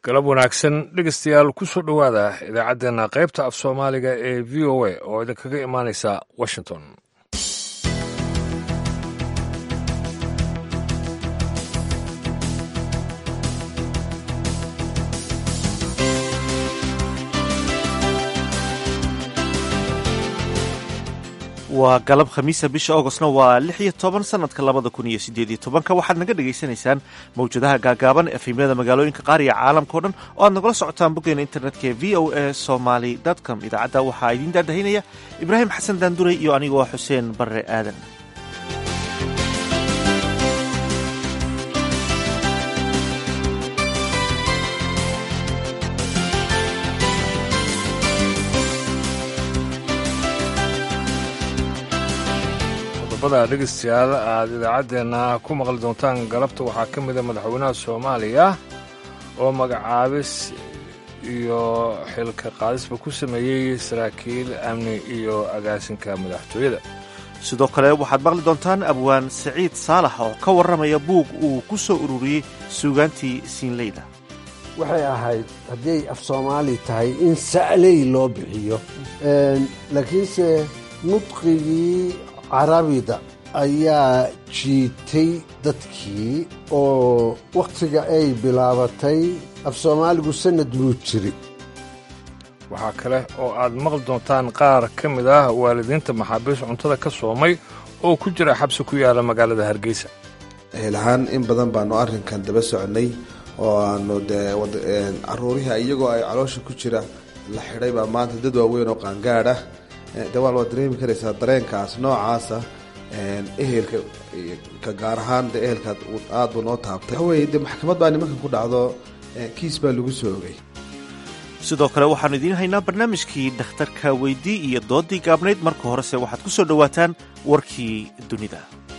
galab wanaagsan dhegeystayaal ku soo dhowaada idaacaddeenna qaybta af soomaaliga ee v o a oo idinkaga imaanaysa washington waa galab khamiisa bisha augostna waa lix iyo toban sanadka labada kun iyo sideed iyo tobanka waxaad naga dhagaysanaysaan mawjadaha gaagaaban efemyada magaalooyinka qaar iyo caalamka o dhan oo aad nagala socotaan boggeena internetka ee v o a somaly com idaacadda waxaa idiin daadahinaya ibraahim xasan daanduray iyo anigoo xuseen barre aadan qodobada dhegeystayaal aada idaacaddeenna ku maqli doontaan galabta waxaa ka mida madaxweynaha soomaaliya oo magacaabis iyo xilka qaadisba ku sameeyey saraakiil amni iyo agaasinka madaxtooyada sidoo kale waxaad maqli doontaan abwaan saciid saalax oo ka warramaya buug uu ku soo ururiyey suugaantii siinleyda waxay ahayd hadday af soomaali tahay in sa'ley loo bixiyo laakiinse nudqigii carabida ayaa jiitay dadkii oo wakhtiga ay bilaabatay af soomaaligu sannad buu jiri waxaa kale oo aad maqli doontaan qaar ka mid ah waalidiinta maxaabiis cuntada ka soomay oo ku jira xabsi ku yaala magaalada hargeysa eelahaan in badan baanu arrinkan daba soconnay oo aanu dee caruurihii iyagoo ay caloosha ku jira la xidhay baa maanta dad waaweyn oo qaangaadh ah dawaan waad dareemi karaysaa dareenkaas noocaasa ehelka ka gaar ahaan de ehelka aad buu noo taabtay waxaweye de maxkamad baa nimankan ku dhacdo kiis baa lagu soo ogay sidoo kale waxaannu idiin haynaa barnaamijkii dhakhtarka weydii iyo doodii gaabnayd marka horese waxaad ku soo dhowaataan warkii dunida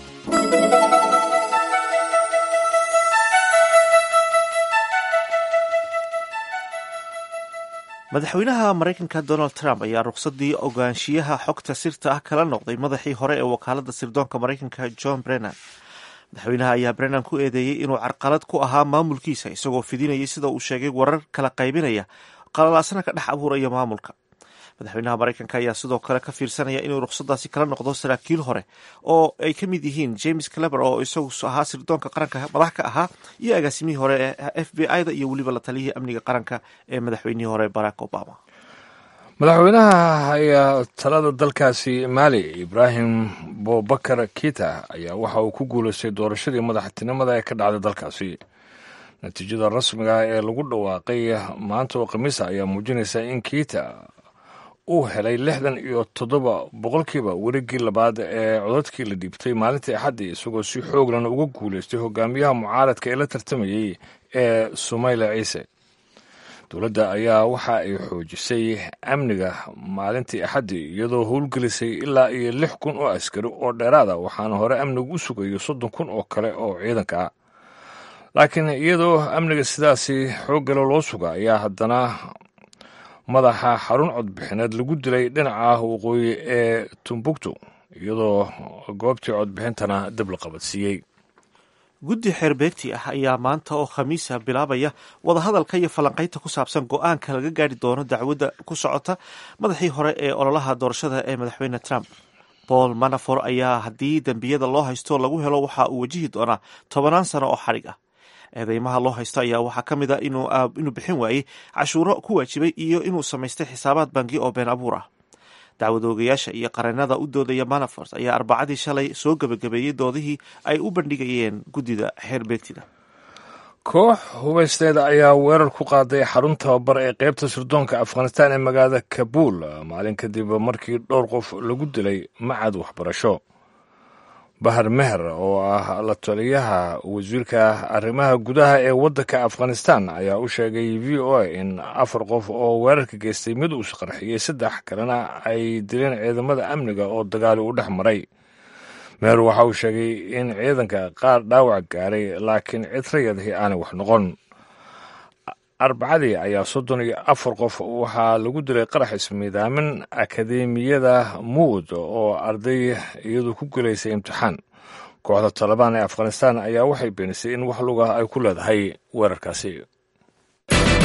madaxweynaha maraykanka donald trump ayaa ruqsadii ogaanshiyaha xogta sirta ah kala noqday madaxii hore ee wakaalada sirdoonka maraykanka john brennan madaxweynaha ayaa brennan ku eedeeyey inuu carqalad ku ahaa maamulkiisa isagoo fidinayay sida uu sheegay warar kala qaybinaya qalalaasana ka dhex abuuraya maamulka madaxweynaha maraykanka ayaa sidoo kale ka fiirsanaya inuu ruqsadaasi kala noqdo saraakiil hore oo ay ka mid yihiin james cleber oo isagu ahaa sirdoonka qaranka madax ka ahaa iyo agaasimihii hore ee f b i da iyo weliba la taliyihii amniga qaranka ee madaxweynihii hore barack obama madaxweynaha ayaa talada dalkaasi maali ibraahim bobakar kita ayaa waxa uu ku guulaystay doorashadii madaxtinimada ee ka dhacday dalkaasi natiijada rasmiga ee lagu dhawaaqay maanta oo khamiisa ayaa muujinaysa in kita uu helay lixdan iyo toddoba boqolkiiba werigii labaad ee codadkii la dhiibtay maalintii axaddii isagoo si xooglan uga guulaystay hogaamiyaha mucaaradka ee la tartamayey ee sumayla ciise dowladda ayaa waxa ay xoojisay amniga maalintii axaddii iyadoo howlgelisay ilaa iyo lix kun oo askari oo dheeraada waxaana hore amnigu u sugayo soddon kun oo kale oo ciidanka ah laakiin iyadoo amniga sidaasi xooggale loo suga ayaa haddana madaxa xarun codbixineed lagu dilay dhinaca waqooyi ee tumbuktu iyadoo goobtii codbixintana dib la qabadsiiyey guddi xeerbeegti ah ayaa maanta oo khamiisa bilaabaya wadahadalka iyo falanqaynta ku saabsan go-aanka laga gaari doono dacwadda ku socota madaxii hore ee ololaha doorashada ee madaxweyne trump paul manafor ayaa haddii dembiyada loo haysto lagu helo waxa uu wajihi doonaa tobanaan sano oo xadhig ah eedeymaha loo haysto ayaa waxaa ka mid a inuu bixin waayey cashuuro ku waajibay iyo inuu samaystay xisaabaad bangi oo been abuur ah dacwad oogayaasha iyo qareenada u doodaya manafort ayaa arbacadii shalay soo gebagabeeyey doodihii ay u bandhigayeen guddida xeerbeegtida koox hubaysteeda ayaa weerar ku qaaday xarun tababar ee qaybta sirdoonka afghanistaan ee magaalada kabuul maalin kadib markii dhowr qof lagu dilay macad waxbarasho bahar meher oo ah la taliyaha wasiirka arrimaha gudaha ee waddanka afghanistan ayaa u sheegay v o a in afar qof oo weerarka geystay mid uu isqarxiyey saddex kalena ay dileen ciidamada amniga oo dagaali u dhex maray meher waxa uu sheegay in ciidanka qaar dhaawac gaaray laakiin cid rayadihii aanay wax noqon arbacadii ayaa soddon iyo afar qof waxaa lagu dilay qarax ismiidaamin akadeemiyada muud oo arday iyadu ku gelaysay imtixaan kooxda talabaan ee afghanistan ayaa waxay beenisay in wax luga ay ku leedahay weerarkaasi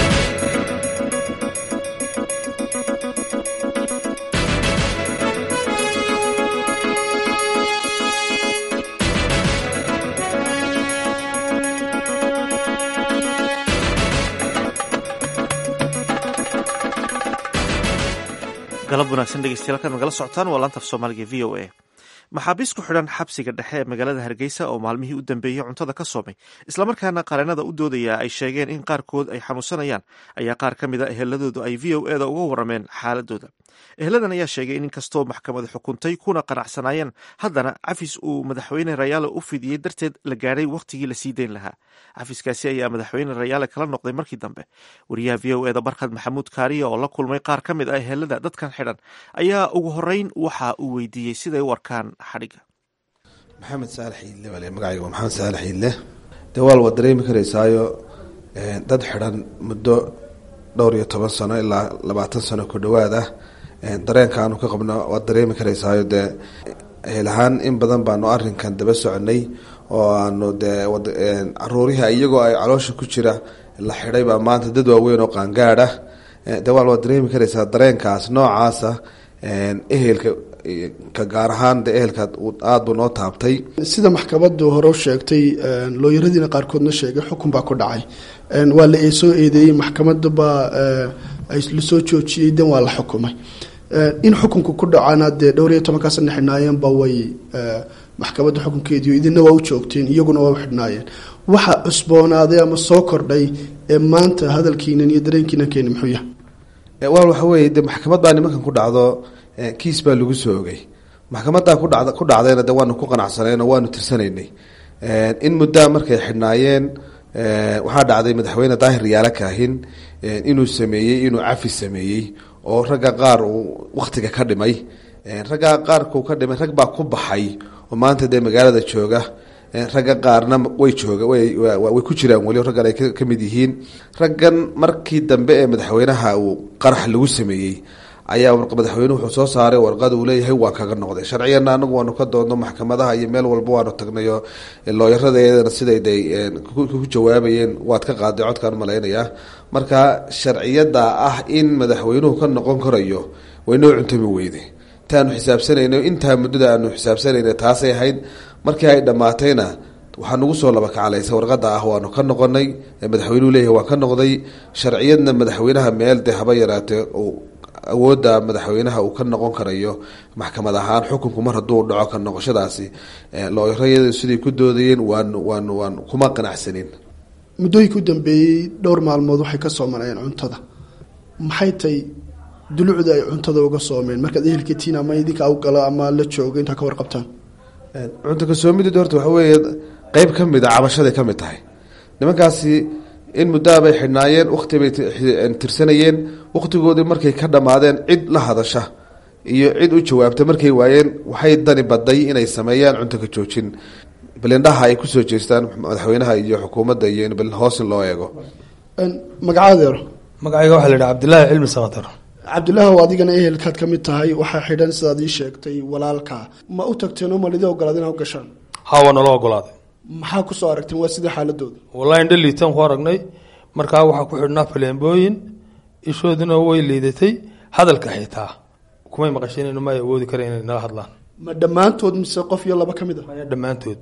galab wanaagsan dhegeystayaal kaad nagala socotaan waa laanta af soomaaliga v o a maxaabiis ku xidhan xabsiga dhexe ee magaalada hargeysa oo maalmihii u dambeeyey cuntada ka soomay islamarkaana qareenada u doodaya ay sheegeen in qaarkood ay xanuunsanayaan ayaa qaar ka mid a eheladoodu ay v o eda uga warameen xaaladooda eheladan ayaa sheegay in inkastoo maxkamadu xukuntay kuna qanacsanaayeen haddana cafis uu madaxweyne rayaale u fidiyey darteed la gaadhay wakhtigii lasii dayn lahaa cafiskaasi ayaa madaxweyne rayaale kala noqday markii dambe wariyaha v o eda barkhad maxamuud kaariya oo la kulmay qaar ka mid ah ehelada dadkan xidhan ayaa ugu horeyn waxa uu weydiiyey siday u arkaan xadhiga maxamed saalax iidle bale magacayga waa maxamed saalax iidle dee waal waad dareemi karaysaayo dad xidhan muddo dhowr iyo toban sano ilaa labaatan sano ku dhowaad ah dareenka aanu ka qabno waad dareemi karaysaayo dee helahaan in badan baanu arinkan daba soconay oo aanu dee caruurihii iyagoo ay caloosha ku jira la xidhay baa maanta dad waaweyn oo qaangaad ah dee waal waad dareemi karaysaa dareenkaas noocaasa ehelka ka gaar ahaan de ehelka aada buu noo taabtay sida maxkamadu hore u sheegtay looyaradiina qaarkoodna sheegay xukun baa ku dhacay waa la soo eedeeyey maxkamadabaa lasoo joojiyey dan waa la xukumay in xukunka ku dhacana dee dhowr iyo tobankaa sana xidhnaayeenba way maxkamadda xukunkeediio idina waa u joogteen iyaguna waa u xidhnaayeen waxa cusboonaaday ama soo kordhay ee maanta hadalkiinan iyo dareenkiinan keeni muxuu yahay wal waxa weeye de maxkamad baa nimankan ku dhacdo kiis baa lagu soo ogay maxkamadaa kudhad ku dhacdayna de waanu ku qanacsanayno waanu tirsanaynay in muddaa markay xidhnaayeen waxaa dhacday madaxweyne daahir yaala kaahin inuu sameeyey inuu cafi sameeyey oo ragga qaar uu waktiga ka dhimay raggaa qaarkuu ka dhimay rag baa ku baxay oo maanta dee magaalada jooga ragga qaarna way jooga way ku jiraan weli raggan ay ka mid yihiin raggan markii dambe ee madaxweynaha uu qarax lagu sameeyey ayaa madaxweynuhu wuxuu soo saaray warqad uu leeyahay waa kaga noqday sharcigana anagu waanu ka doodno maxkamadaha iyo meel walba waanu tagnay oo looyaradeedana siday de ku jawaabayeen waad ka qaaday codkaan malaynayaa marka sharciyada ah in madaxweynuhu ka noqon karayo waynoo cuntami weyde intaanu xisaabsanayno intaa muddada aanu xisaabsanayna taasay ahayd markii ay dhammaatayna waxaa nagu soo laba kacalaysa warqada ah waanu ka noqonay madaxweynuhu leeyahay waan ka noqday sharciyadna madaxweynaha meel de haba yaraatee awoodda madaxweynaha uu ka noqon karayo maxkamad ahaan xukunku mar hadduu dhaco ka noqoshadaasi looyarayadu siday ku doodayeen waanu waanu waan kuma qanacsanin muddooyinka u dambeeyey dhowr maalmood waxay ka soomanayeen cuntada maxay tay dulucda ay cuntada uga soomeen markaad ehelkatiin ama idinka awgalo ama la joogo intaa ka warqabtaan cunta kasoomidid horta waxa weeye qeyb ka mid a cabashaday ka mid tahay nimankaasi in muddaabay xidhnaayeen wakti bay tirsanayeen wakhtigoodii markay ka dhammaadeen cid la hadasha iyo cid u jawaabta markay waayeen waxay dani baday inay sameeyaan cunto ka joojin balindhaha ay kusoo jeestaan madaxweynaha iyo xukuumadda iyo in balin hoos in loo eego magacadeero magacayga waxaa la yidhaha cabdillaahi cilmi sakatar cabdillaahi oo adigana ehelkaad ka mid tahay waxaa xidhan sidaad ii sheegtay walaalkaa ma u tagteen oo malidi ogolaad inaa u gashaan haa waa nala ogolaaday maxaa kusoo aragteen waa sidai xaaladooda wallahi indha liitaan ku aragnay markaa waxaa ku xidhnaa faleembooyin ishooduna way liidatay hadalka xitaa kumay maqashin may awoodi kara inay nala hadlaan ma dhammaantood mise qof iyo laba ka mid a maya dhammaantood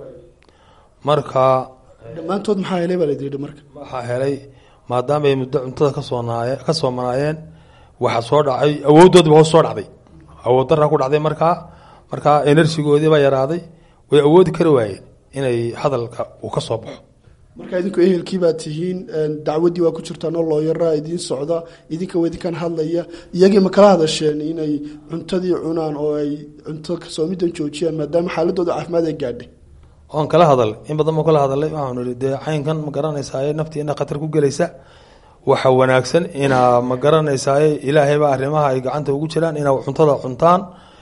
marka dhammaantood maxaa helay baa layidhi marka waxaa helay maadaama ay muddo cuntada kasoonaayeen ka soomanaayeen waxaa soo dhacay awooddoodiba hoos soo dhacday awood daraa ku dhacday markaa markaa enerjigoodii baa yaraaday way awoodi kari waayeen inay hadalka uu ka soo baxo marka idinku ehelkii baa tihiin dacwaddii waa ku jirtaan oo looyaraa idiin socda idinka waa idinkan hadlaya iyagii ma kala hadasheen inay cuntadii cunaan oo ay cunto kasoomidan joojiyaan maadaama xaaladooda caafimaad ay gaadhay waan kala hadalay in badan baan kala hadalay waxaanu ihi dee caynkan ma garanaysaaye naftiina khatar ku gelaysa waxa wanaagsan inaa ma garanaysaaye ilaahaybaa arrimaha ay gacanta ugu jiraan inaa cuntada cuntaan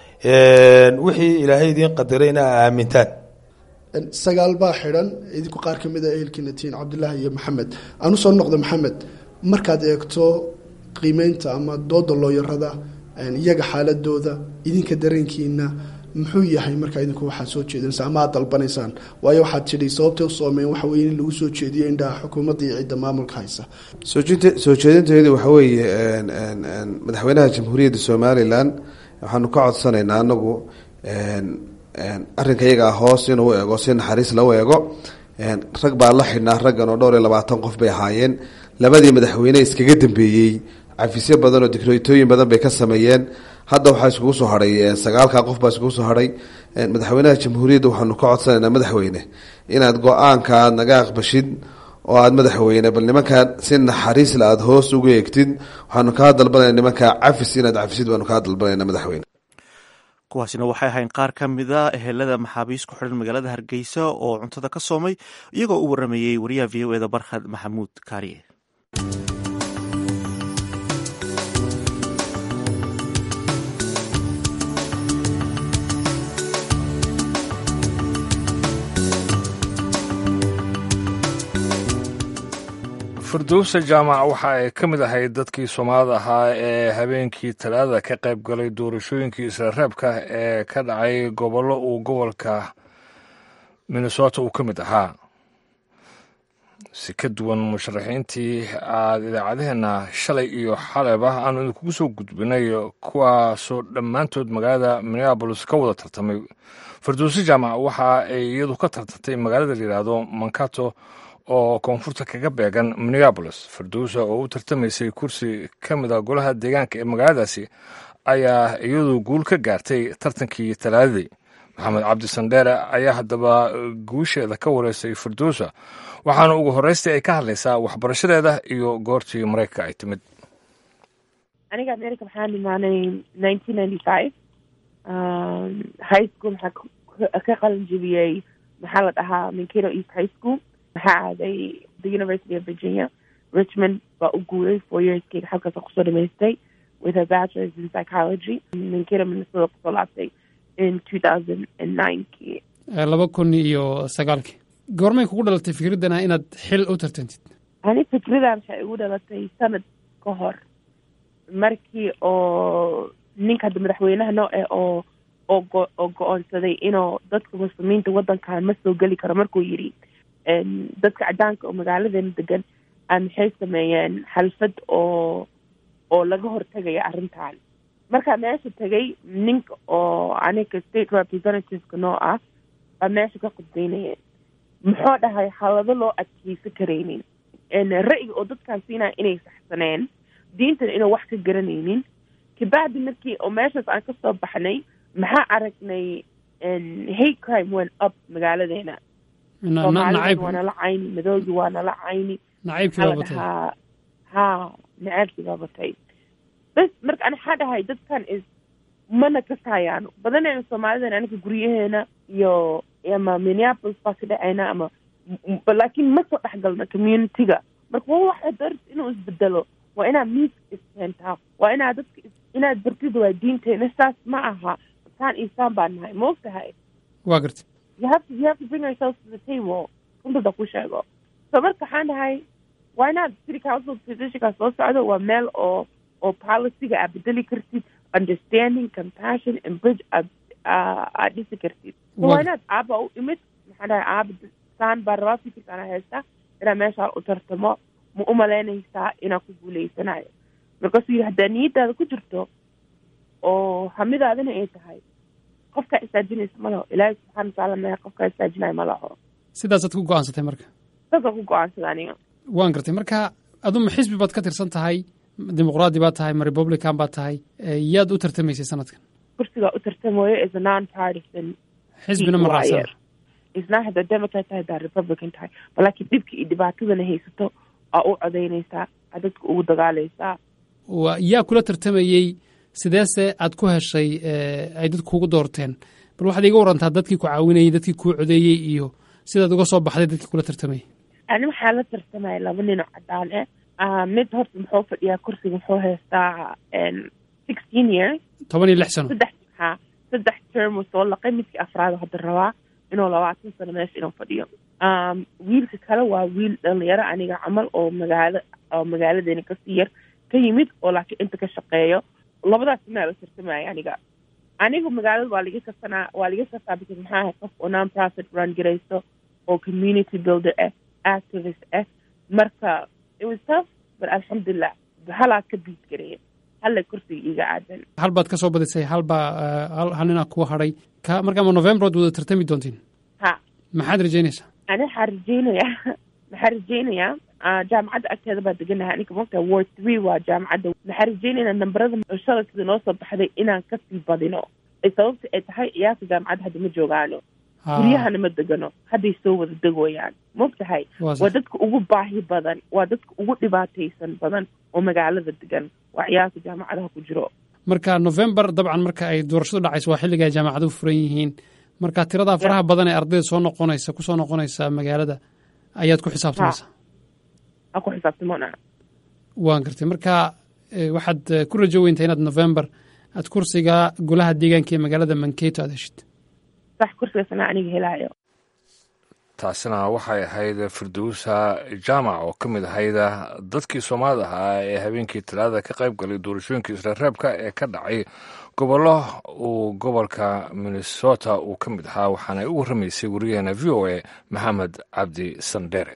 wixii ilaahay idiin qadiray inaa aamintaan sagaal baa xidhan idinku qaar ka mid a ehelkiina tihiin cabdillaahi iyo maxamed aan usoo noqdo maxamed markaad eegto qiimeynta ama dooda looyarada iyaga xaaladooda idinka dareenkiina muxuu yahay markaa idinku waxaad soo jeedinaysa ama aad dalbanaysaan waayo waxaad tidhi sababtay u soomeen waxa weye in lagu soo jeediyo indhaha xukuumadda iyo cidda maamulka haysa soojint soo jeedinteedu waxa weeye madaxweynaha jamhuuriyadda somalilan waxaanu ka codsanaynaa anagu arrinka iyagaa hoos inuu eego si naxariis lau eego rag baa la xidhnaa raggan oo dhowr iyo labaatan qof bay ahaayeen labadii madaxweyne iskaga dambeeyey cafisyo badan oo dikreetooyin badan bay ka sameeyeen hadda waxaa iskugu soo hadhay sagaalka qof baa iskugu soo hadhay madaxweynaha jamhuuriyadda waxaanu ka codsanaynaa madaxweyne inaad go-aanka aad naga aqbashid oo aada madaxweyne bal nimankaa si naxariisla aada hoos ugu eegtid waxaanu kaa dalbanayna nimankaa cafis inaad cafisid baanu kaa dalbanayna madaxweyne kuwaasina waxay ahayn qaar ka mid a ehelada maxaabiis ku xidhan magaalada hargeysa oo cuntada ka soomay iyagoo u waramayey wariyaha v o eda barkhad maxamuud kaariye firdowsa jaamac waxa ay ka mid ahayd dadkii soomaalida ahaa ee habeenkii talaadada ka qayb galay doorashooyinkii isla reebka ee ka dhacay gobollo uu gobolka minnesota uu ka mid ahaa si ka duwan musharaxiintii aada idaacadaheenna shalay iyo xaleyba aanu idinkugu soo gudbinay kuwaasoo dhammaantood magaalada minneabolis ka wada tartamay firdowse jaamac waxa ay iyadu ka tartantay magaalada la yidhaahdo mankato oo koonfurta kaga beegan minneabolis firdowsa oo u tartamaysay kursi ka mid a golaha deegaanka ee magaaladaasi ayaa iyadu guul ka gaartay tartankii talaadadii maxamed cabdi sandheere ayaa haddaba guusheeda ka wareysay firdowsa waxaana ugu horreystii ay ka hadlaysaa waxbarashadeeda iyo goortii maraykanka ay timid aniga america maxaan imaanay nineteen ninety five high school maxaa ka qalin jebiyey maxaa la dhahaa minkino east high school maxaa aaday the university of virginia richmond baa u guuray four yearskeyga halkaasa kusoo dhamaystay with a bachelors in psychology minkino minnesota kusoo laabtay in two thousand and ninekii laba kun iyo sagaalkii goormay kugu dhalatay fikradana inaad xil u tartantid ani fikradan waxay igu dhalatay sanad ka hor markii oo ninka hadda madaxweynaha noo eh oo oo go oo go-oonsaday inuu dadka muslimiinta waddankan ma soo geli karo markuu yidhi dadka cadaanka oo magaaladeena degan a maxay sameeyeen xalfad oo oo laga hortegaya arrintan markaa meesha tegay ninka oo aniga state representativeka noo ah baa meesha ka khudbeynayeen muxuu dhahay halado loo adkeysan karaynin ra'yiga oo dadkaan siinaya inay saxsaneen diintana inuu wax ka garanaynin kabacdi markii oo meeshaas aan kasoo baxnay maxaa aragnay hate crime went up magaaladeena soomaalida waa nala cayni madoogi waa nala cayni nacaybkii baa batay dhahaa ha nacaybkii baa batay bas marka ani waxaa dhahay dadkan is mana kasaayaan badanayna soomaalidan aniga guryaheena iyo ama minneapolis baa ka dhacayna ama laakiin ma soo dhexgalna communityga marka waa waxa dar inuu isbedelo waa inaad miis iskeentaa waa inaad dadka inaad bartid waa diinteena saas ma aha saan iyo saan baa nahay ma og tahay waa garta you have to you have to bring yourself to the table runtada ku sheego so marka waxaan dhahay waa inaad city council positionka soo socdo waa meel oo oo policyga aad bedeli kartid understanding compassion and bridge aad aad dhisi kartid so waa inaad aaba u imid maxaan dhahay aaba saan baa rabaa fikirkaana haysta inaad meeshaa u tartamo ma u malaynaysaa inaad ku guuleysanayo markaasuu yidhi haddaa niyadaada ku jirto oo hamidaadina ay tahay qofkaa istaajinaysa ma laho ilaahay subxaana watacaala maya qofkaa istaajinayo ma laho sidaasaad ku go-aansatay marka saasaan ku go-aansada aniga waan gartay marka aduma xisbi baad ka tirsan tahay dimuqraadi baad tahay ma republican baad tahay yaad u tartamaysay sanadkan kursigaa u tartamayo is a non partisan xisbina ma raacsan isnaa haddaa democrat tahay haddaa republican tahay balaakiin dhibka iyo dhibaatadana haysato aa u codaynaysaa aa dadka ugu dagaalaysaa wa yaa kula tartamayey sideese aad ku heshay ay dadku kugu doorteen bal waxaad iga warantaa dadkii ku caawinayey dadkii kuu codeeyey iyo sidaad uga soo baxday dadkii kula tartamayay ani waxaa la tartamaya laba nin oo cadaan ah mid horta muxuu fadhiyaa kursiga muxuu haystaa sixteen years toban iyo lix sano saddex ha saddex term uu soo laqay midkii afraad hadda rabaa inuu labaatan sano meesha inuu fadhiyo wiilka kale waa wiil dhalinyaro aniga camal oo magaalo oo magaaladeena kasii yar ka yimid oo laakiin inta ka shaqeeyo labadaas inaa la tartamaya aniga aniga magaalada waa laga kasanaa waa laga kasaa because maxaa ahay qof oo non profit run garayso oo community builder ah activist ah marka it was tough but alxamdulilah halaa ka biid gareeya halla kursiga iiga aadan hal baad ka soo badisay hal baa hal ninaa kuwa hadhay ka markaama november waad wada tartami doontiin ha maxaad rajaynaysaa ani waxaa rajeynayaa maxaa rajeynayaa jaamacadda agteeda baa deganahay aninka mogtaha ward three waa jaamacadda waxaan rajeynayna namberada shaladkida noo soo baxday inaan kasii badino sababta ay tahay ciyaarta jaamacadda hadda ma joogaano guryahana ma degano hadday soo wada degoyaan mogtahay waa dadka ugu baahi badan waa dadka ugu dhibaataysan badan oo magaalada degan waa ciyaarta jaamacadaha ku jiro marka november dabcan marka ay doorashadu dhacayso waa xilliga ay jaamacaduhu furan yihiin marka tiradaa faraha badan ee ardayda soo noqonaysa kusoo noqonaysa magaalada ayaad ku xisaabtamaysaa aan ku xisaabtamona waan gartay marka waxaad ku rajo weyntaa inaad november aad kursiga golaha deegaanka ee magaalada manketo aad heshid sax kursigaasna aniga helaayo taasina waxay ahayd firdowsa jaamac oo ka mid ahayd dadkii soomaalida ahaa ee habeenkii talaadada ka qayb galay doorashooyinkii israreebka ee ka dhacay gobollo uu gobolka minnesota uu ka mid ahaa waxaana u warramaysay wariyaheena v o a maxamed cabdi sandere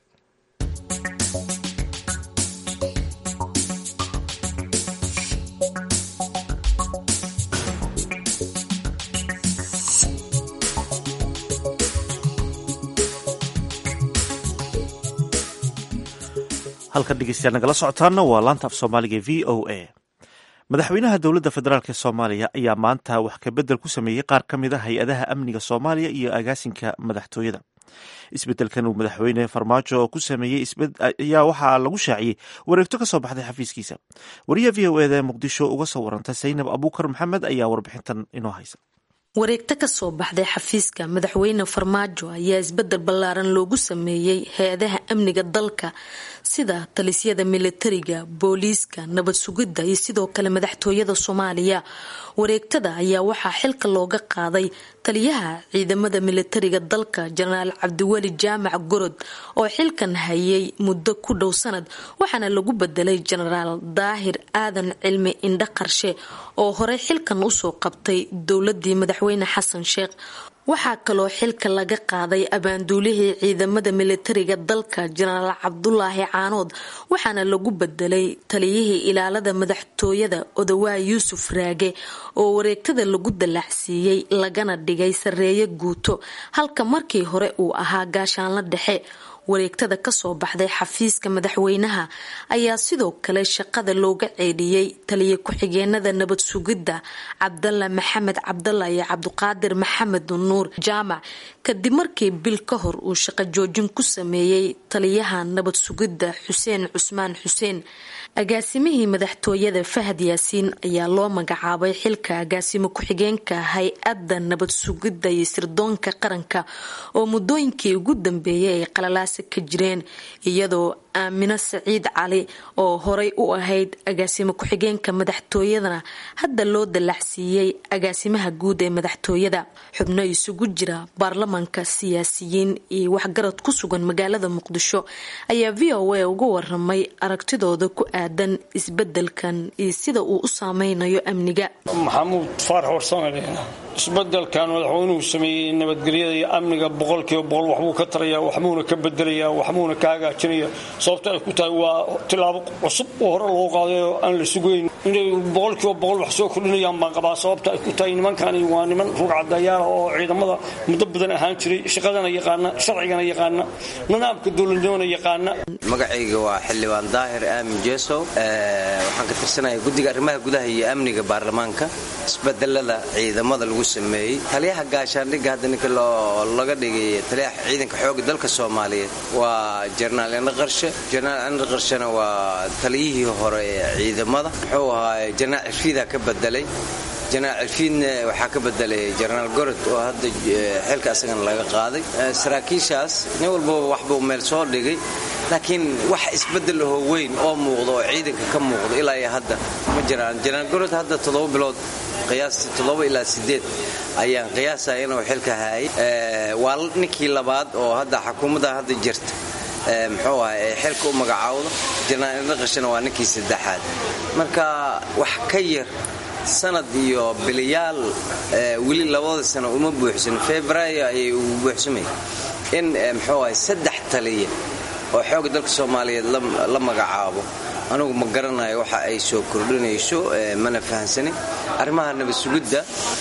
halkan dhegeystayaal nagala socotaana waa laanta af soomaaliga v o a madaxweynaha dowladda federaalk ee soomaaliya ayaa maanta wax kabedel ku sameeyey qaar ka mid a hay-adaha amniga soomaaliya iyo agaasinka madaxtooyada isbedelkan uu madaxweyne farmaajo ku sameeyey ayaa waxaa lagu shaaciyey wareegto ka soo baxday xafiiskiisa wariyaha v o eda ee muqdisho uga soo waranta saynab abuukar maxamed ayaa warbixintan inoo haysa wareegto ka soo baxday xafiiska madaxweyne farmaajo ayaa isbedel ballaaran loogu sameeyey hay-adaha amniga dalka sida talisyada militariga booliiska nabad sugidda iyo sidoo kale madaxtooyada soomaaliya wareegtada ayaa waxaa xilka looga qaaday taliyaha ciidamada militariga dalka jenaraal cabdiweli jaamac gorod oo xilkan hayay muddo ku dhow sanad waxaana lagu bedelay jenaraal daahir aadan cilmi indho qarshe oo horey xilkan usoo qabtay dowladii madaxweyne xasan sheekh waxaa kaloo xilka laga qaaday abaanduulihii ciidamada militariga dalka jenaraal cabdulaahi caanood waxaana lagu bedelay taliyihii ilaalada madaxtooyada odawaa yuusuf raage oo wareegtada lagu dallacsiiyey lagana dhigay sareeye guuto halka markii hore uu ahaa gaashaanla dhexe wareegtada kasoo baxday xafiiska madaxweynaha ayaa sidoo kale shaqada looga ceedhiyey taliya ku-xigeenada nabad sugidda cabdalla maxamed cabdalla iyo cabdiqaadir maxamed nuur jaamac kadib markii bil ka hor uu shaqo joojin ku sameeyey taliyaha nabad sugidda xuseen cusmaan xuseen agaasimihii madaxtooyada fahad yaasiin ayaa loo magacaabay xilka agaasimo ku-xigeenka hay-adda nabad sugidda iyo sirdoonka qaranka oo muddooyinkii ugu dambeeyay ay qalalaasa ka jireen iyadoo aamino saciid cali oo horey u ahayd agaasimo ku-xigeenka madaxtooyadana hadda loo dallacsiiyey agaasimaha guud ee madaxtooyada xubno isugu jira baarlamanka siyaasiyiin iyo waxgarad ku sugan magaalada muqdisho ayaa v o a uga waramay aragtidooda ku aadan isbedelkan iyo sida uu u saameynayo amniga maxamuud faarax warsanale isbedelkan madaxweynuhu sameeyey nabadgelyada iyo amniga boqolkiiba boqol waxbuu ka taraya waxbuuna ka bedelaya waxbuuna ka hagaajinaya sababta ay ku tahay waa tilaabo cusub oo hore loo qaaday oo aan la sugayn inay boqolkiiba boqol wax soo kordhinayaan baan qabaa sababta ay ku tahay nimankani waa niman rugcadayaala oo ciidamada muddo badan ahaan jiray shaqadana yaqaana sharcigana yaqaana nidaamka dowladnimona yaqaana magacayga waa xildhibaan daahir aamin jesow waxaan ka tirsanaya guddiga arrimaha gudaha iyo amniga baarlamaanka isbedelada ciidamada lagu sameeyey taliyaha gaashaandhigga hadda ninka laga dhigay taliyaha ciidanka xooga dalka soomaaliyeed waa jenaraal indho qarshe jenaraal indho qarshena waa taliyihii hore ee ciidamada muxuu ahaa jenaraal cirfiida ka bedelay jenaraal cirfiidna waxaa ka bedelay jenaraal gorod oo hadda xilka asagana laga qaaday saraakiishaas nin walbaba waxbuu meel soo dhigay laakiin wax isbedel ahoo weyn oo muuqda oo ciidanka ka muuqda ilaa iyo hadda ma jiraan jenaraal gorod hadda toddoba bilood qiyaastii toddoba ilaa sideed ayaan qiyaasaya inuu xilka haayay waa ninkii labaad oo hadda xukuumadda hadda jirta muxuu aha ee xilka u magacaawda jenaraal indho qashana waa ninkii saddexaad marka wax ka yar sanad iyo biliyaal weli labada sano uma buuxsan februaayo ayay ugu buuxsamay in muxuu ahay saddex taliya oo xooga dalka soomaaliyeed la magacaabo anugu ma garanayo waxa ay soo kordhinayso mana fahansanin arrimaha nabad sugidda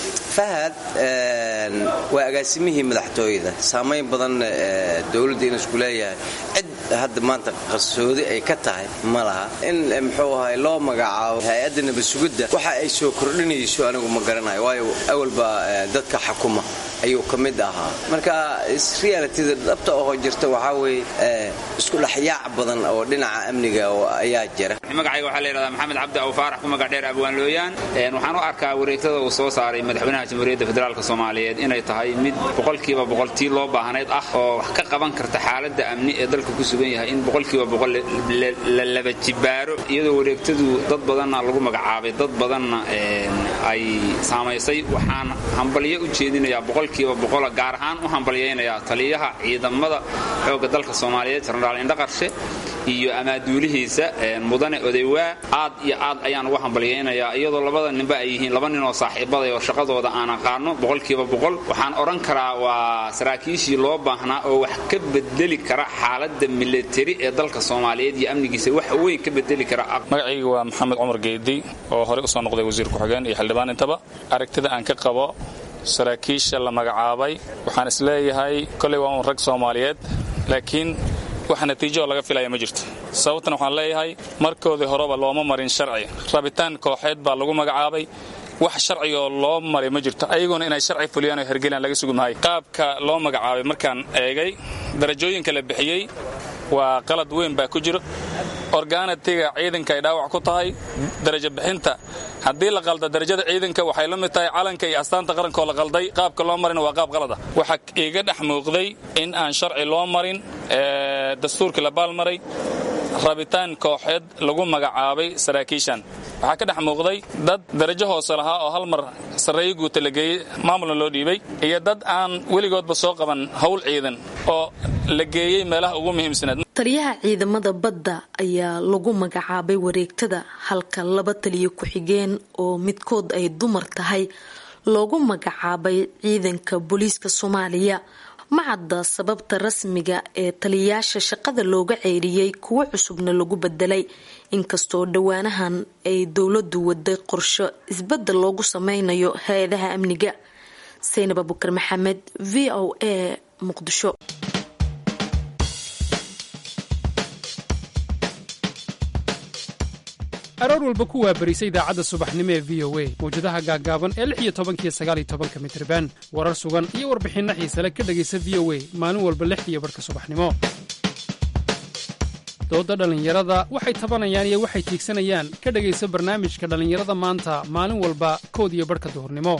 fahad waa agaasimihii madaxtooyada saamayn badan dowladda inuu isku leeyahay cid hadda maanta qarsoodi ay ka tahay ma laha in muxuu ahay loo magacaabo hay-adda nabadsugidda waxa ay soo kordhinayso anigu ma garanayo waayo awalba dadka xakuma ayuu ka mid ahaa marka realitida dhabta oo jirta waxaa weeye isku dhexyaac badan oo dhinaca amniga ayaa jira magacayga waxaa la yidhahdaa maxamed cabdi aw faarax ku magac dheer abwaan looyaan waxaan u arkaa wareegtada uu soo saaray madaxweynaha jamhuuriyadda federaalk soomaaliyeed inay tahay mid boqolkiiba boqoltii loo baahnayd ah oo wax ka qaban karta xaaladda amni ee dalka ku sugan yahay in boqolkiiba boqol la laba jibaaro iyadoo wareegtadu dad badanna lagu magacaabay dad badanna ay saamaysay waxaan hambalyo u jeedinayaa boqolkiiba boqola gaar ahaan u hambalyaynayaa taliyaha ciidamada xoogga dalka soomaaliyeed jenaraal indhaqarshe iyo amaaduulihiisa mudane odeywaa aad iyo aad ayaan uga hambalyaynayaa iyadoo labada ninba ay yihiin laba nin oo saaxiibaday oo shaqadooda aan aqaano boqolkiiba boqol waxaan odhan karaa waa saraakiishii loo baahnaa oo wax ka bedeli kara xaaladda milatari ee dalka soomaaliyeed iyo amnigiisa wax weyn ka bedeli kara magacayga waa maxamed cumar geedi oo horey usoo noqday wasiir ku-xigeen iyo xildhibaan intaba aragtida aan ka qabo saraakiisha la magacaabay waxaan isleeyahay koley waa un rag soomaaliyeed laakiin wax natiijo laga filaya ma jirto sababtan waxaan leeyahay markoodii horeba looma marin sharci rabitaan kooxeed baa lagu magacaabay wax sharcigoo loo maray ma jirto ayaguna inay sharci fuliyaan oo hergelaan laga sugi maayo qaabka loo magacaabay markaan eegay darajooyinka la bixiyey waa qalad weyn baa ku jiro orgaanatiga ciidanka ay dhaawac ku tahay darajo bixinta haddii la qalda darajada ciidanka waxay la mid tahay calanka iyo astaanta qarankaoo la qalday qaabka loo marina waa qaab qalada waxaa iiga dhex muuqday in aan sharci loo marin dastuurkii la baalmaray rabitaan kooxeed lagu magacaabay saraakiishan waxaa ka dhex muuqday dad darajo hoose lahaa oo hal mar sarreeyo guuta la geeyey maamulna loo dhiibay iyo dad aan weligoodba soo qaban howl ciidan oo la geeyey meelaha ugu muhiimsanaed taliyaha ciidamada badda ayaa lagu magacaabay wareegtada halka laba taliyo ku-xigeen oo midkood ay dumar tahay loogu magacaabay ciidanka booliiska soomaaliya macadda sababta rasmiga ee taliyayaasha shaqada looga ceyriyey kuwo cusubna lagu bedelay inkastoo dhowaanahan ay dowladu waday qorsho isbedel loogu sameynayo hay-adaha amniga saynab abukar maxamed v o a muqdisho aroor walba ku waabarisa idaacadda subaxnimo ee v o a mawjadaha gaaggaaban ee lix iyo tobankiyo sagaaliyo tobanka mitriban warar sugan iyo warbixinno xiisale ka dhegaysa v o a maalin walba lix iyo barhka subaxnimo doodda dhallinyarada waxay tabanayaan iyo waxay tiigsanayaan ka dhegaysa barnaamijka dhallinyarada maanta maalin walba kood iyo barhka duhurnimo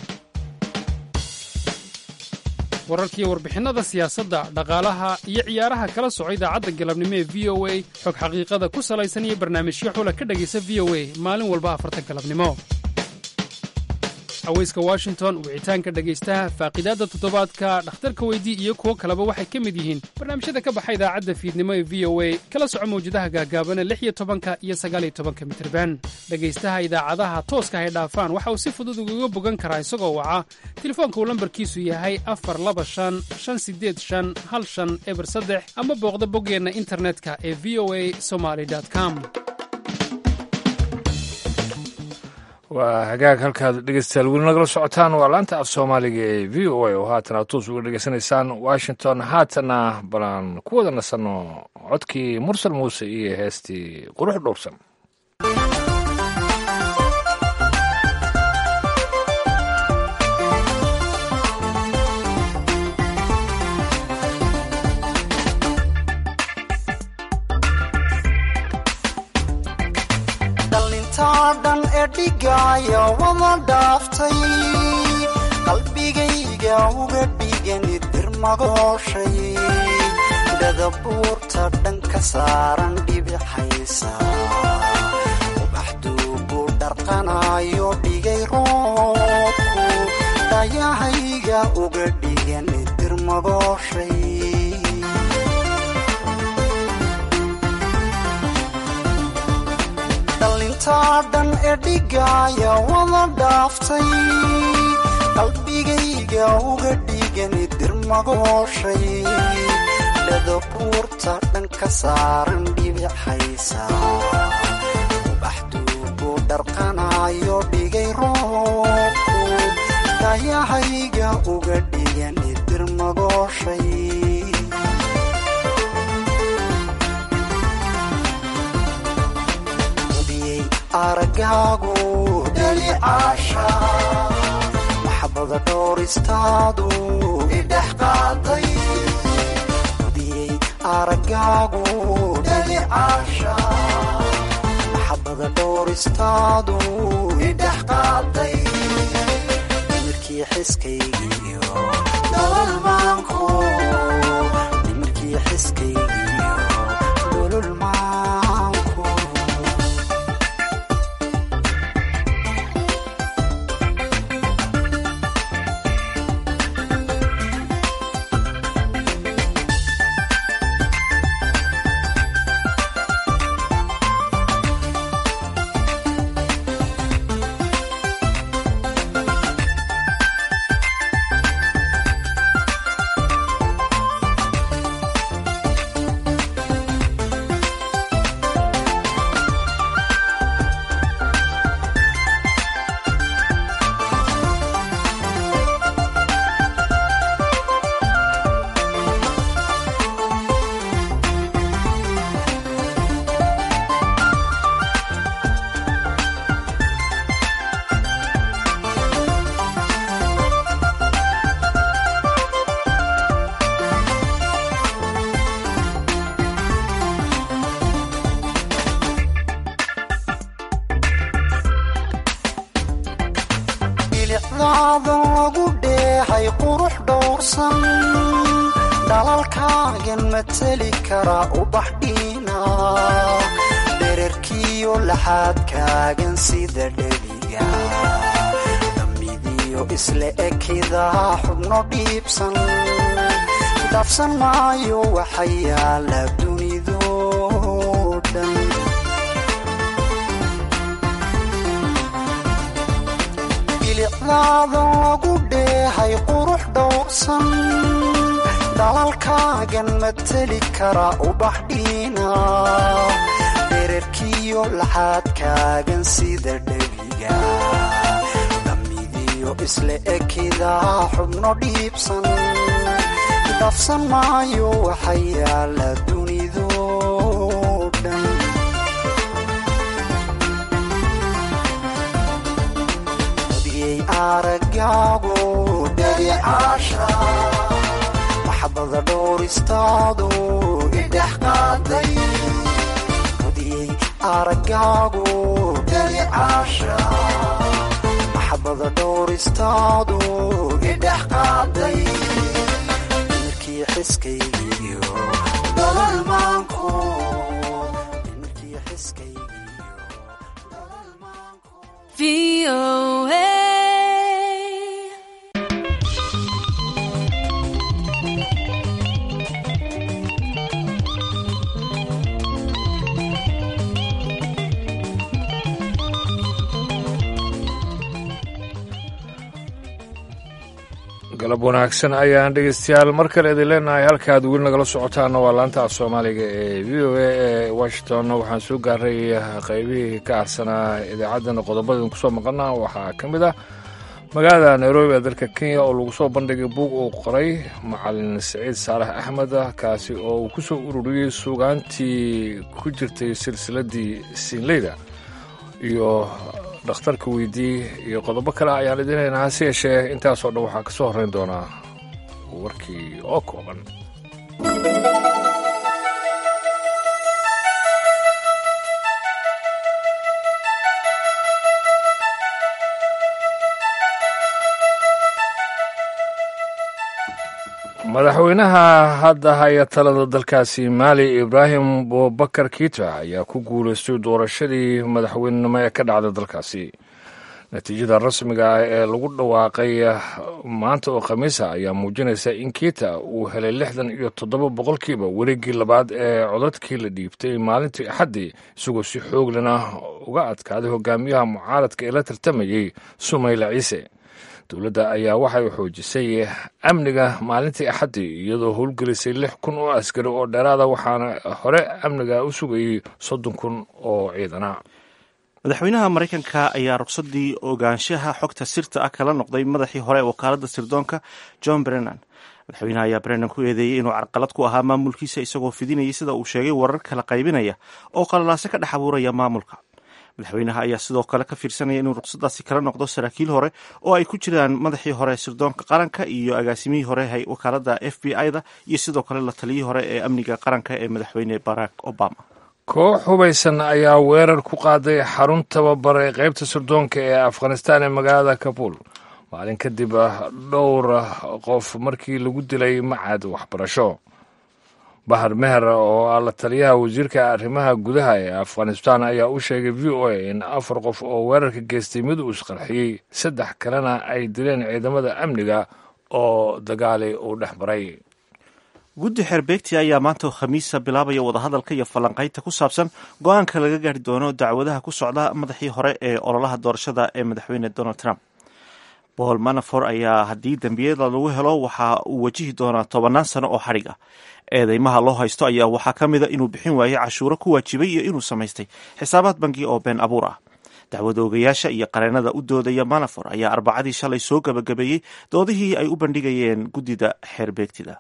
wararkiiyo warbixinnada siyaasadda dhaqaalaha iyo ciyaaraha kala soco idaacadda galabnimo ee v o a xog xaqiiqada ku salaysan iyo barnaamijyo xula ka dhegaysa v o a maalin walba afarta galabnimo haweyska washington wicitaanka dhegaystaha faaqidaadda toddobaadka dhakhtarka weydii iyo kuwo kaleba waxay ka mid yihiin barnaamijyada ka baxa idaacadda fiidnimo ee v o a kala soco mawjadaha gaagaabana lix iyo tobanka iyo sagaaliyo tobanka mitriban dhegaystaha idaacadaha tooska hay dhaafaan waxa uu si fudud ugaga bogan karaa isagoo waca telefoonka uu lambarkiisu yahay afar laba shan shan sideed shan hal shan eber saddex ama booqda boggeenna internetka ee v o a somaly com waa hagaag halkaad dhegeystayaal weli nagala socotaan waa laanta af soomaaliga ee v o a oo haatan aad toos uga dhegeysanaysaan washington haatana balaan ku wada nasanno codkii mursal muuse iyo heestii qurux dhowrsan dhan ee dhigaya wada dhaaftay qalbigayga uga dhigani dirmagooshay dhadabuurta dhan ka saaran dhibixaysa ubaxduugu dharqanayo dhigay roobku dhayahayga uga dhigani dirmagooshay dhan ee dhigaya wada dhaaftay qalbigayga uga dhigani dirmagooshay dhadabuurta dhan ka saaran dhibixaysa ubaxduugu dharqanayo dhigay roobku dayahayga uga dhigani dirmagooshay aragaagu dhalicaasha maxabada dhooristaadu idhex qaaday udiyey aragaagu dhalicaasha maxabada dhooristaadu idhex qaaday nimirkii xiskaygiiyo nololmaanku nimirkii xiskaygiiyo nololmaanku bilicdaada lagu dheehay qurux dhowrsan dhalalkaagan mateli kara ubax dhiina dherarkiyo laxaadkaagan sida dhebiga damidiyo isla ekida xubno dhiibsan dhaafsan maayo waxa yaala dunido dhan bilicdaada lagu dheehay qurux dhowrsan dhalalkaagan mateli kara ubax dhiina dherarkiyo laxaadkaagan sida dhebiga damidiyo isla ekida xubno dhiibsan dhaafsan maayo waxa yaala dunido dhan odiyey aragaagu dhalicaasha maxabada dhooristaadu idhex qaaday odiyey aragaagu dhalicaasha maxabada dhooristaadu idhex qaaday nimirkii xiskaygiiyo nololmaanku nimirkii xiskaygiiyo galab wanaagsan ayaan dhegeystayaal mar kale idin leenahay halkaad weli nagala socotaana waa laanta af soomaaliga ee v o a ee washington waxaan soo gaaray qeybihii ka arsanaa idaacaddana qodobadin kusoo maqana waxaa ka mid ah magaalada nairobi ee dalka kenya oo lagu soo bandhigay buug uu qoray macalin saciid saalax axmed kaasi oo uu kusoo ururiyey suugaantii ku jirtay silsiladii siinleyda iyo dhakhtarka weydii iyo qodobo kale ayaan idin haynaa hase yeeshee intaasoo dhan waxaa ka soo horrayn doonaa warkii oo kooban madaxweynaha hadda haya talada dalkaasi maali ibraahim bubakar kiita ayaa ku guulaystay doorashadii madaxweynenimo ee ka dhacda dalkaasi natiijada rasmiga ah ee lagu dhawaaqay maanta oo khamiisa ayaa muujinaysa in kiita uu helay lixdan iyo toddoba boqolkiiba wareeggii labaad ee codadkii la dhiibtay maalintii axaddii isagoo si xooglana uga adkaaday hogaamiyaha mucaaradka ee la tartamayey sumayla ciise dowladda ayaa waxay xoojisay amniga maalintii axaddii iyadoo howlgelisay lix kun oo askari oo dheeraada waxaana hore amniga u sugayey soddon kun oo ciidana madaxweynaha maraykanka ayaa rugsadii ogaanshaha xogta sirta ah kala noqday madaxii hore ee wakaaladda sirdoonka john brennan madaxweynaha ayaa brennan ku eedeeyey inuu carqalad ku ahaa maamulkiisa isagoo fidinayay sida uu sheegay warar kala qaybinaya oo qalalaase ka dhex abuuraya maamulka madaxweynaha ayaa sidoo kale ka fiirsanaya inuu ruqsadaasi kala noqdo saraakiil hore oo ay ku jiraan madaxii hore sirdoonka qaranka iyo agaasimihii hore wakaalada f b i da iyo sidoo kale la taliyii hore ee amniga qaranka ee madaxweyne barack obama koox hubaysan ayaa weerar ku qaaday xarun tababar ee qaybta sirdoonka ee afghanistan ee magaalada kabul maalin kadib dhowr qof markii lagu dilay macad waxbarasho bahar meher oo ah la taliyaha wasiirka arrimaha gudaha ee afghanistan ayaa u sheegay v o a in afar qof oo weerarka geystay mid uu isqarxiyey saddex kalena ay dileen ciidamada amniga oo dagaali uu dhex maray guddi xeerbeegti ayaa maanta khamiisa bilaabaya wadahadalka iyo falanqaynta ku saabsan go-aanka laga gaari doono dacwadaha ku socda madaxii hore ee ololaha doorashada ee madaxweyne donald trump paul manafor ayaa haddii dembiyada lagu helo waxa uu wajihi doonaa tobannaan sano oo xadhig ah eedeymaha loo haysto ayaa waxaa ka mida inuu bixin waayey cashuuro ku waajibay iyo inuu samaystay xisaabaad bangi oo been abuur ah dacwad oogayaasha iyo qareenada u doodaya manafor ayaa arbacadii shalay soo gabagabeeyey doodihii ay u bandhigayeen guddida xeerbeegtida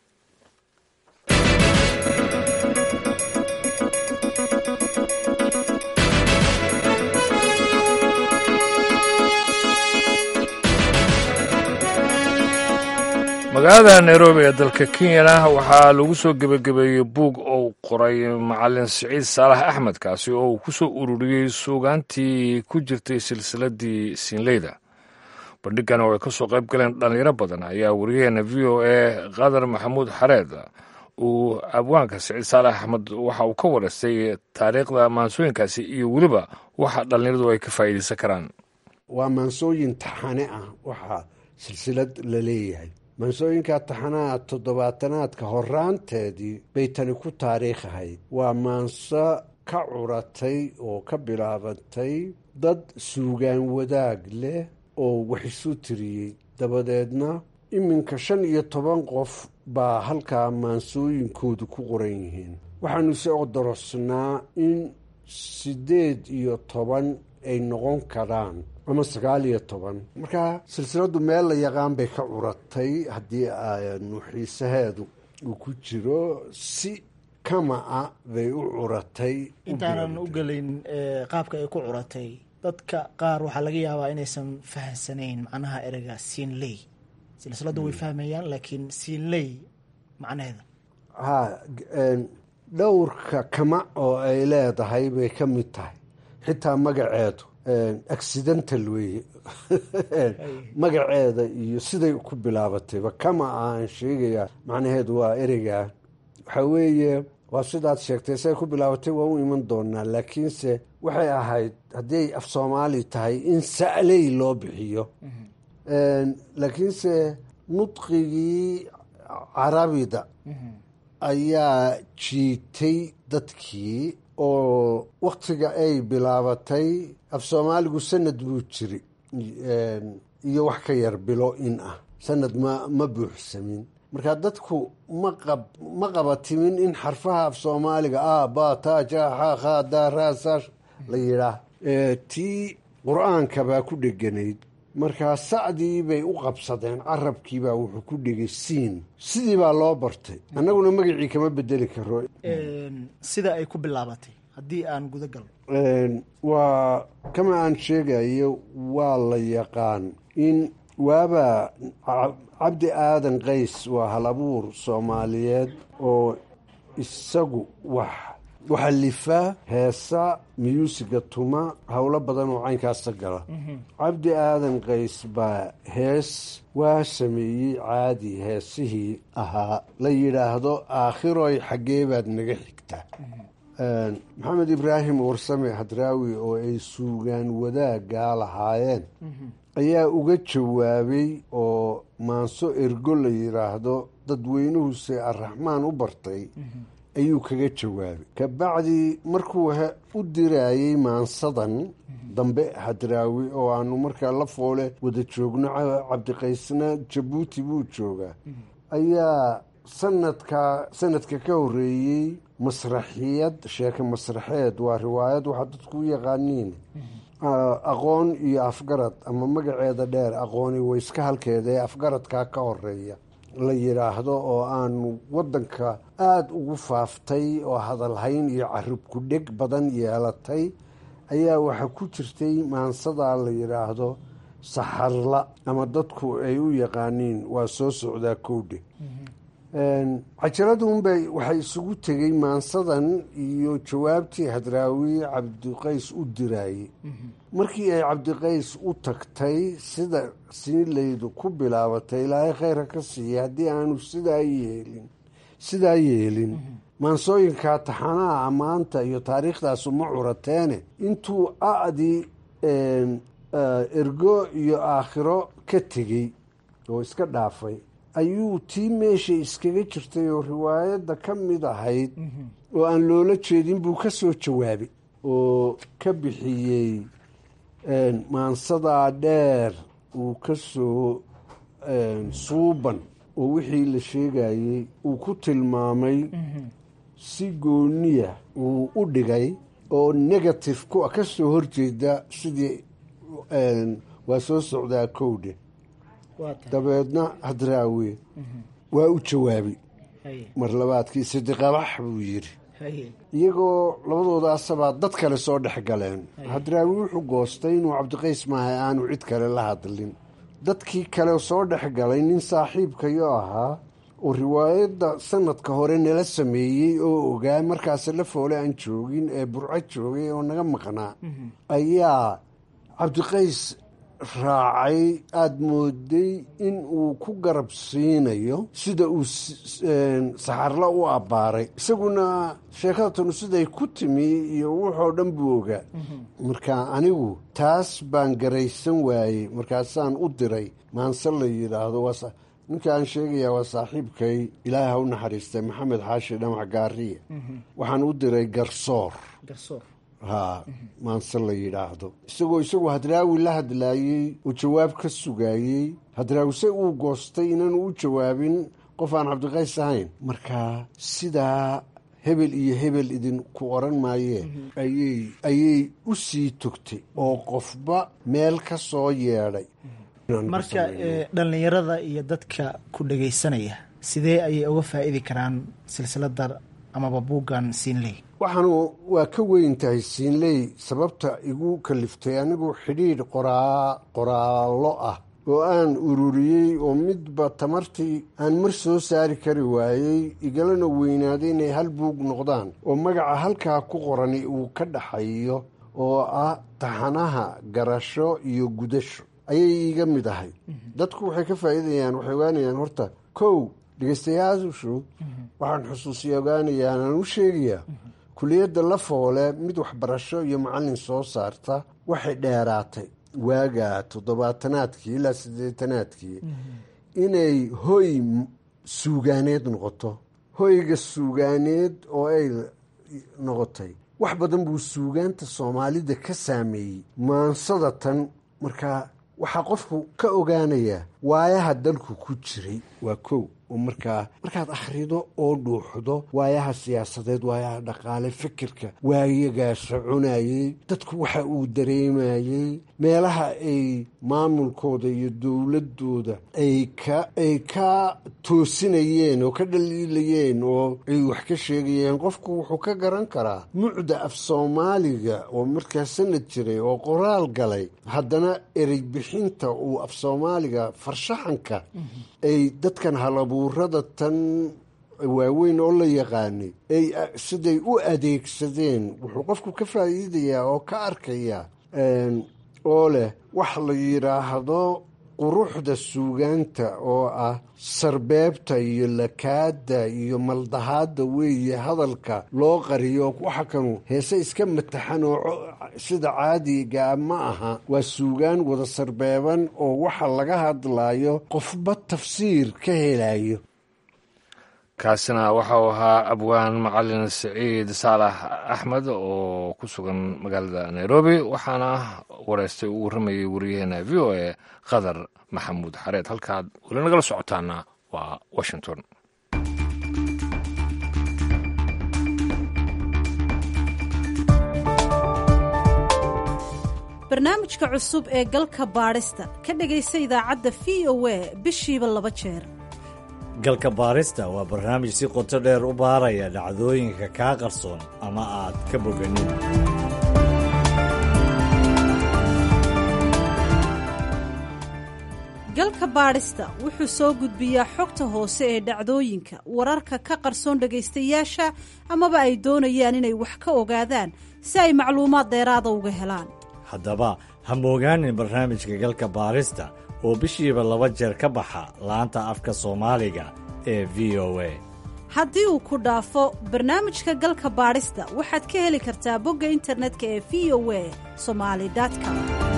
magaalada nairobi ee dalka kenyana waxaa lagu soo gebagabeeyey buug uu qoray macalin siciid saalax axmed kaasi oo uu ku soo ururiyey suugaantii ku jirtay silsiladii siinleyda bandhigan oo ay ka soo qayb galeen dhallinyaro badan ayaa wariyaheena v o a qadar maxamuud xareed uu abwaanka siciid saalax axmed waxa uu ka wareystay taariikhda maansooyinkaasi iyo weliba waxa dhallinyaradu ay ka faa'iidaysan karaan waa maansooyin taxane ah waxaa silsilad la leeyahay maansooyinka taxanaha toddobaatanaadka horaanteedii bay tani ku taariikh ahayd waa maanso ka curatay oo ka bilaabatay dad suugaan wadaag leh oo wax isu tiriyey dabadeedna iminka shan iyo toban qof baa halkaa maansooyinkoodu ku qoran yihiin waxaanu se odorosnaa in siddeed iyo toban ay noqon karaan ama sagaal iyo toban marka silsiladdu meel la yaqaan bay ka curatay haddii aanu xiisaheedu uu ku jiro si kama-a bay u curatay intaanan u gelin qaabka ay ku curatay dadka qaar waxaa laga yaabaa inaysan fahamsanayn macnaha ereyga siinley silsiladdu way fahmayaan laakiin siinley macnaheeda ha dhowrka kama oo ay leedahay bay ka mid tahay xitaa magaceedu accidental weeye magaceeda iyo siday ku bilaabatayba kama aan sheegayaa macnaheedu waa ereyga waxaa weeye waa sidaad sheegtay siday ku bilaabatay waa u iman doonaa laakiinse waxay ahayd haddiiay af soomaali tahay in sa'ley loo bixiyo laakiinse nudqigii carabida ayaa jiitay dadkii oo waktiga ay bilaabatay af soomaaligu sanad buu jiri iyo wax ka yar bilo in ah sanad ma ma buuxsamin marka dadku maqab ma qabatimin in xarfaha af soomaaliga a ba ta ja xa kha da ra sa la yidhaah tii qur-aanka baa ku dheganayd markaa sacdii bay u qabsadeen carabkiibaa wuxuu ku dhegay siin sidii baa loo bartay annaguna magacii kama bedeli karo sida ay ku bilaabatay haddii aan guda galno waa kama aan sheegayo waa la yaqaan in waaba cabdi aadan qays waa hal abuur soomaaliyeed oo isagu wax waxalifa heesa miyuusiga tuma howlo badan oo caynkaasa gala cabdi aadan qays baa hees waa sameeyey caadi heesihii ahaa la yidhaahdo aakhiroy xaggee baad naga xigtaa maxamed ibraahim warsame hadraawi oo ay suugaan wadaagaa lahaayeen ayaa uga jawaabay oo maanso ergo la yidhaahdo dadweynuhuse arraxmaan u bartay ayuu kaga jawaabay kabacdii markuu u diraayey maansadan dambe hadraawi oo aanu markaa la foole wada joogno cabdiqaysna jabuuti buu joogaa ayaa sanadka sanadka ka horeeyey masraxiyad sheeke masraxeed waa riwaayad waxaa dadku u yaqaaniin aqoon iyo afgarad ama magaceeda dheer aqooni wayska halkeeda ee afgaradkaa ka horeeya la yidhaahdo oo aanu waddanka aada ugu faaftay oo hadalhayn iyo carib ku dheg badan yeelatay ayaa waxaa ku jirtay maansadaa la yidhaahdo saxarla ama dadku ay u yaqaaniin waa soo socdaa kowdhe cajaladunbay waxay isugu tegey maansadan iyo jawaabtii hadraawi cabdiqays u diraayey markii ay cabdiqays u tagtay sida siinlaydu ku bilaabatay ilaahay khayra ka siiya haddii aanu sidaa yeelin sidaa yeelin maansooyinkaa taxanaha ammaanta iyo taariikhdaas uma curateene intuu a-dii ergo iyo aakhiro ka tegey oo iska dhaafay ayuu tii meesha iskaga jirtay oo riwaayadda ka mid ahayd oo aan loola jeedin buu ka soo jawaabay oo ka bixiyey maansadaa dheer uu ka soo suuban oo wixii la sheegayey uu ku tilmaamay si gooniya uu u dhigay oo negative ku ka soo horjeeda sidii waa soo socdaa kowdhe dabeedna hadraawe waa u jawaabay mar labaadkii sidiqabax buu yidhi iyagoo labadoodaasabaa dad kale soo dhex galeen hadraawi wuxuu goostay inuu cabdiqays maahay aanu cid kale la hadlin dadkii kale soo dhex galay nin saaxiibkayo ahaa oo riwaayadda sanadka hore nala sameeyey oo ogaa markaase la foole aan joogin ee burco joogay oo naga maqnaa ayaa cabdiqays raacay aada mooday in uu ku garab siinayo sida uu saxarla u abbaaray isaguna sheekadatan siday ku timi iyo wuxoo dhan buu ogaa marka anigu taas baan garaysan waayey markaasaan u diray maanse la yidhaahdo ninka aan sheegayaa waa saaxiibkay ilaahay ha u naxariistay maxamed xaashi dhamac gaariya waxaan u diray garsoor haa maanse la yidhaahdo isagoo isagu hadraawi la hadlaayey oo jawaab ka sugaayey hadraawi se uu goostay inaanu u jawaabin qof aan cabdiqays ahayn marka sidaa hebel iyo hebel idinku oran maayee ayay ayay u sii togtay oo qofba meel ka soo yeedhay marka dhallinyarada iyo dadka ku dhagaysanaya sidee ayay uga faa'idi karaan silsilada amaba buuggan siinley waxaanu waa ka weyn tahay siinley sababta igu kaliftay anigu xidhiidh qoraa qoraallo ah oo aan ururiyey oo midba tamartii aan mar soo saari kari waayey igalana weynaaday inay hal buug noqdaan oo magaca halkaa ku qorani uu ka dhaxayo oo ah taxanaha garasho iyo gudasho ayay iiga mid ahay dadku waxay ka faa'iidayaan waxay ogaanayaan horta kow dhegeystayaashu waxaan xusuusiya ogaanayaa aan u sheegayaa kuliyadda la foole mid waxbarasho iyo macallin soo saarta waxay dheeraatay waaga toddobaatanaadkii ilaa siddeetanaadkii inay hoy suugaaneed noqoto hoyga suugaaneed oo ay noqotay wax badan buu suugaanta soomaalida ka saameeyey maansada tan markaa waxaa qofku ka ogaanayaa waayaha dalku ku jiray waa kow oo markaa markaad akhrido oo dhuuxdo waayaha siyaasadeed waayaha dhaqaale fikirka waayagaa soconayey dadku waxa uu dareemayey meelaha ay maamulkooda iyo dowladooda ay ka ay ka toosinayeen oo ka dhaliilayeen oo ay wax ka sheegayeen qofku wuxuu ka garan karaa mucda af soomaaliga oo markaa sanad jiray oo qoraal galay haddana erey bixinta uu af soomaaliga farshaxanka ay dadkan halabuurada tan waaweyn oo la yaqaanay ay siday u adeegsadeen wuxuu qofku ka faa'iidayaa oo ka arkayaa oo leh wax la yidhaahdo quruxda suugaanta oo ah sarbeebta iyo lakaada iyo maldahaadda weeye hadalka loo qariyo waxa kanu heese iska mataxan oo sida caadigaa ma aha waa suugaan wada sarbeeban oo waxa laga hadlayo qofba tafsiir ka helayo kaasina waxau ahaa abwaan macalin siciid saalax axmed oo ku sugan magaalada nairobi waxaana wareystay uu warramayay wariyaheena v o a qadar maxamuud xareed halkaad weli nagala socotaana waa washington barnaamijka cusub ee galka baadhista ka dhegaysa idaacadda v o a bishiiba laba jeer galka baarista waa barnaamij si qoto dheer u baaraya dhacdooyinka kaa qarsoon ama aad ka boganin galka baadhista wuxuu soo gudbiyaa xogta hoose ee dhacdooyinka wararka ka qarsoon dhegaystayaasha amaba ay doonayaan inay wax ka ogaadaan si ay macluumaad dheeraada uga helaan haddaba ha moogaanin barnaamijka galka baarista oo bishiiba laba jeer ka baxa laanta afka soomaaliga ee v o a haddii uu ku dhaafo barnaamijka galka baadhista waxaad ka heli kartaa bogga internetka ee v o a somali com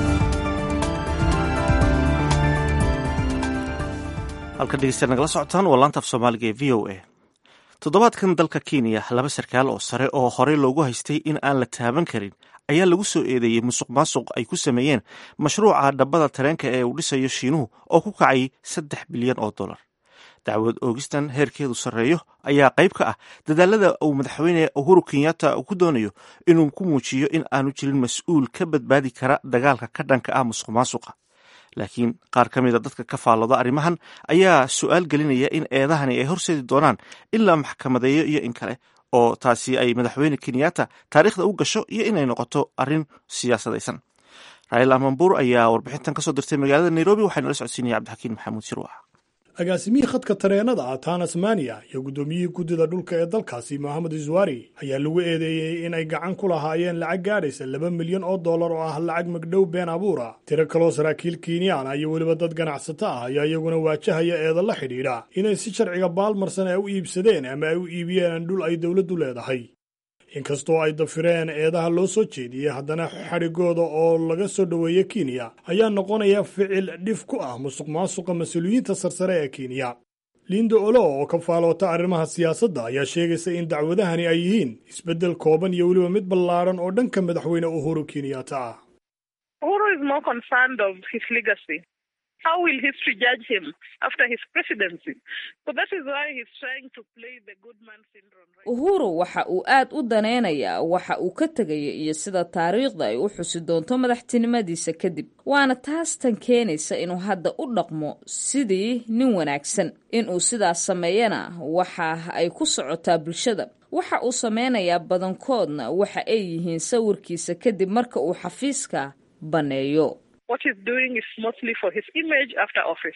halkan dhegeystayaal nagala socotaan waa laanta af soomaaliga ee v o a toddobaadkan dalka kenya laba sarkaal oo sare oo horey loogu haystay in aan la taaban karin ayaa lagu soo eedeeyey musuq maasuq ay ku sameeyeen mashruuca dhabbada tareenka ee uu dhisayo shiinuhu oo ku kacay saddex bilyan oo dollar dacwad oogistan heerkeedu sarreeyo ayaa qayb ka ah dadaalada uu madaxweyne uhuru kenyatta ku doonayo inuu ku muujiyo in aanu jirin mas-uul ka badbaadi kara dagaalka ka dhanka ah musuq maasuqa laakiin qaar ka mida dadka ka faallooda arrimahan ayaa su-aal gelinaya in eedahani ay horseedi doonaan in la maxkamadeeyo iyo in kale oo taasi ay madaxweyne kenyatta taariikhda u gasho iyo inay noqoto arrin siyaasadaysan raila mambuur ayaa warbixintan kasoo dirtay magaalada nairobi waxaana la socodsiinaya cabdixakiin maxamuud shirwax agaasimihii khadka tareenada ah tanasmaniya iyo guddoomiyihii guddida dhulka ee dalkaasi mohamed iswari ayaa lagu eedeeyey in ay gacan ku lahaayeen lacag gaadhaysa laba milyan oo dollar oo ah lacag magdhow been abuura tiro kaloo saraakiil kenyaana iyo weliba dad ganacsato ah ayaa iyaguna waajahaya eeda la xidhiidha inay si sharciga baalmarsan ay u iibsadeen ama ay u iibiyeen dhul ay dowladdu leedahay inkastoo ay dafireen eedaha loo soo jeediyey haddana xadhigooda oo laga soo dhoweeya kenya ayaa noqonaya ficil dhif ku ah musuq maasuqa mas-uuliyiinta sarsare ee kenya lindo olo oo ka faaloota arrimaha siyaasadda ayaa sheegaysa in dacwadahani ay yihiin isbeddel kooban iyo weliba mid ballaadhan oo dhanka madaxweyne uhuru kenyatta ah Uhuru is more concerned of his legacy. How will history judge him after his presidency? So that is why he's trying to play the good man syndrome. uhuru waxa uu aad u danaynayaa waxa uu ka tegaya iyo sida taariikhda ay u xusi doonto madaxtinimadiisa kadib waana taas tan keenaysa inuu hadda u dhaqmo sidii nin wanaagsan inuu sidaas sameeyana waxa ay ku socotaa bulshada waxa uu sameynayaa badankoodna waxa ay yihiin sawirkiisa kadib marka uu xafiiska banneeyo What he's doing is mostly for his image after office.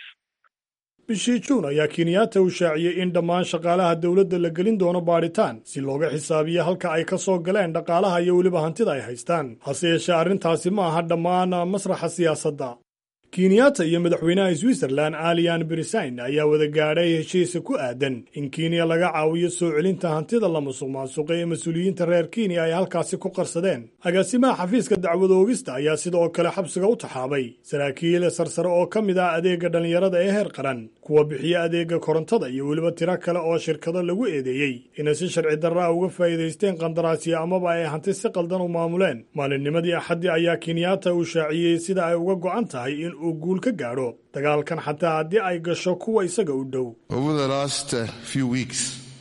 bishii juun ayaa kenyatta uu shaaciyey in dhammaan shaqaalaha dowladda la gelin doono baadhitaan si looga xisaabiyo halka ay ka soo galeen dhaqaalaha iyo weliba hantida ay haystaan hase yeeshee arrintaasi ma aha dhammaan masraxa siyaasadda kenyatta iyo madaxweynaha switzerlan alian brisain ayaa wada gaadhay heshiisa ku aadan in kenya laga caawiyo soo celinta hantida la musuq maasuqay ee mas-uuliyiinta reer kenya ay halkaasi ku qarsadeen agaasimaha xafiiska dacwad oogista ayaa sidoo kale xabsiga u taxaabay saraakiil sarsare oo ka mid ah adeega dhallinyarada ee heer qaran kuwa bixiya adeega korontada iyo weliba tiro kale oo shirkado lagu eedeeyey inay si sharci darra ah uga faa'iidaysteen qandaraasyo amaba ay hanti si qaldan u maamuleen maalinnimadii axaddii ayaa kenyatta uu shaaciyey sida ay uga go'an tahay in uu guul ka gaadho dagaalkan xataa haddii ay gasho kuwa isaga u dhow Over the last uh, few weeks,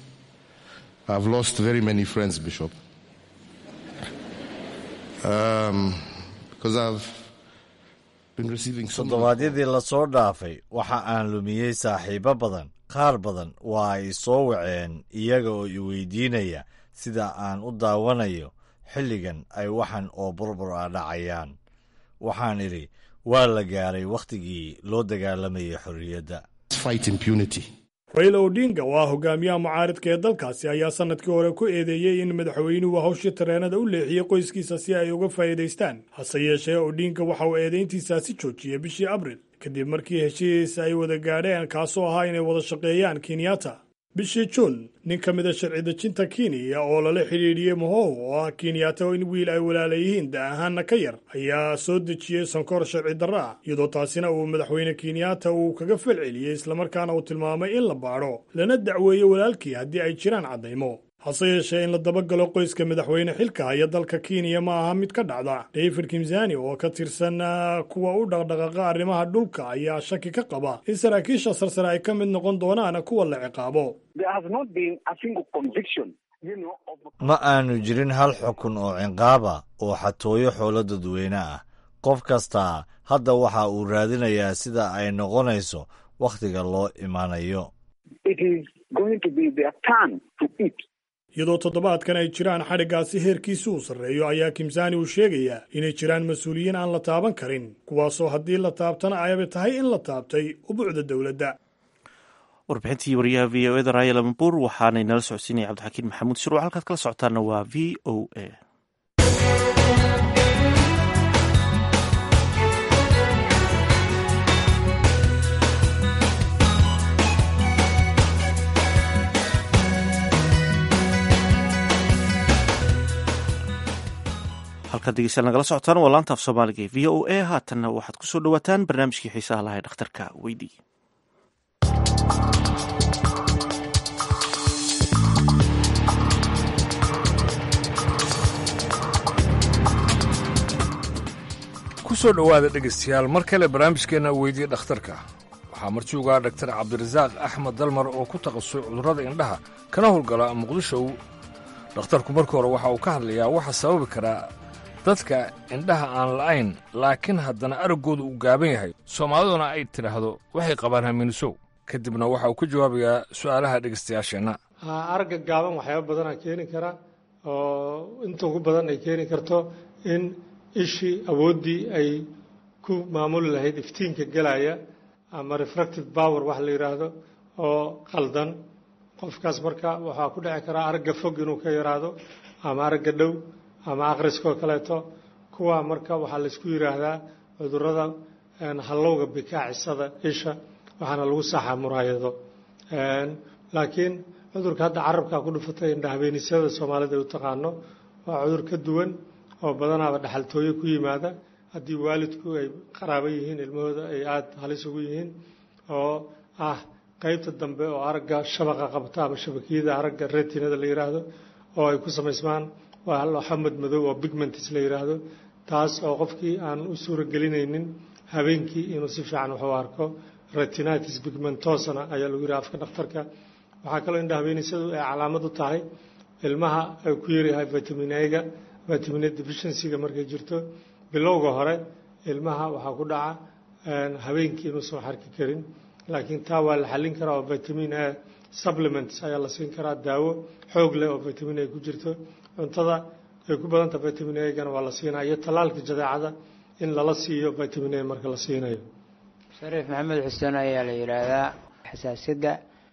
I've lost very many friends, Bishop. Um, because I've been receiving so toddobaadyadii lasoo dhaafay waxa aan lumiyey saaxiibo badan qaar badan waa ay soo waceen iyaga oo i weydiinaya sida aan u daawanayo xilligan ay waxan oo burbur ah dhacayaan waxaan idhi waa la gaaray wakhtigii loo dagaalamayay xorriyadda fight impunity. raila odinga oo ah hogaamiyaha mucaaridka ee dalkaasi ayaa sannadkii hore ku eedeeyey in madaxweynuhu hawshii tareenada u leexiyey qoyskiisa si ay uga faa'iidaystaan hase yeeshee odinga waxa uu eedayntiisaasi joojiyey bishii abril kadib markii heshiis ay wada gaadheen kaasoo ahaa inay wada shaqeeyaan kenyatta bishii juun nin ka mid a sharci dejinta kenya oo lala xidhiidhiyey mohow oo ah kenyatta in wiil ay walaala yihiin da ahaanna ka yar ayaa soo dejiyey sonkor sharci darra ah iyadoo taasina uu madaxweyne kenyatta uu kaga falceliyey islamarkaana uu tilmaamay in la baadho lana dacweeyo walaalkii haddii ay jiraan caddaymo hase yeeshee in la dabagalo qoyska madaxweyne xilka haya dalka kenya ma aha mid ka dhacda david kimsani oo ka tirsan kuwa u dhaqdhaqaaqa arrimaha dhulka ayaa shaki ka qaba in saraakiisha sarsare ay ka mid noqon doonaan kuwa la ciqaabo ma aanu jirin hal xukun oo cinqaaba oo xatooyo xoolo dadweyne ah qof kastaa hadda waxa uu raadinayaa sida ay noqonayso wakhtiga loo imaanayo iyadoo toddobaadkan ay jiraan xadhiggaasi heerkiisi uu sarreeyo ayaa kimsaani uu sheegayaa inay jiraan mas-uuliyiin aan la taaban karin kuwaasoo haddii la taabtana ayaba tahay in la taabtay ubuucda dowladda warbixintii wariyaha v o eda raaya lambuur waxaanay nala socodsiinaya cabdixakiin maxamuud shiruuc halkaad kala socotaana waa v o a halkaad degeystayaal nagala socotaan waa laanta af soomaaliga ee v o a haatanna waxaad kusoo dhawaataan barnaamijkii xiisaha lahay dhakhtarka weydii kusoo dhowaada dhegaystayaal mar kale barnaamijkeenna weydiye dhakhtarka waxaa marjuugaa dhaktar cabdirasaaq axmed dalmar oo ku takhasusay cudurrada indhaha kana howlgala muqdisho dhakhtarku marka hore waxa uu ka hadlayaa waxa sababi karaa dadka indhaha aan la'ayn laakiin haddana araggooda uu gaaban yahay soomaaliduna ay tidhaahdo waxay qabaan hamiinisow kadibna waxa uu ka jawaabayaa su'aalaha dhegaystayaasheenna aragga gaaban waxyaaba badanaa keeni kara oo inta ugu badan ay keeni karto in ishii awooddii ay ku maamuli lahayd iftiinka gelaya ama refractive power wax la yidhaahdo oo qaldan qofkaas marka waxaa ku dhici karaa aragga fog inuu ka yaraado ama aragga dhow ama akhriskoo kaleeto kuwa marka waxaa laysku yidhaahdaa cudurrada hallowga bikaacisada isha waxaana lagu saxaa muraayado laakiin cudurka hadda carabkaa ku dhufatay indhahabeenisada soomaalida ay u taqaano waa cudur ka duwan oo badanaaba dhaxaltooyo ku yimaada haddii waalidku ay qaraabo yihiin ilmahooda ay aada halis ugu yihiin oo ah qaybta dambe oo aragga shabaqa qabta ama shabakiyada aragga retinada la yidhaahdo oo ay ku samaysmaan waa xamad madow oo bigmentis la yidhaahdo taas oo qofkii aan u suuragelinaynin habeenkii inuu si fiican wax u arko retinitis pigmentosana ayaa lagu yidhaha afka dhakhtarka waxaa kaloo indha habeenisadu ay calaamad u tahay ilmaha ay ku yaryahay vitamin a-ga vitamin a deficiency-ga markay jirto bilowga hore ilmaha waxaa ku dhaca habeenkii inuusan xarki karin laakiin taa waa la xallin karaa oo vitamin a supplements ayaa la siin karaa daawo xoog leh oo vitamin a ku jirto cuntada ay ku badanta vitamin a-gana waa la siinaa iyo tallaalka jadeecada in lala siiyo vitamin a marka la siinayo shariif maxamed xuseen ayaa la yidhaahdaa xasaasiyadda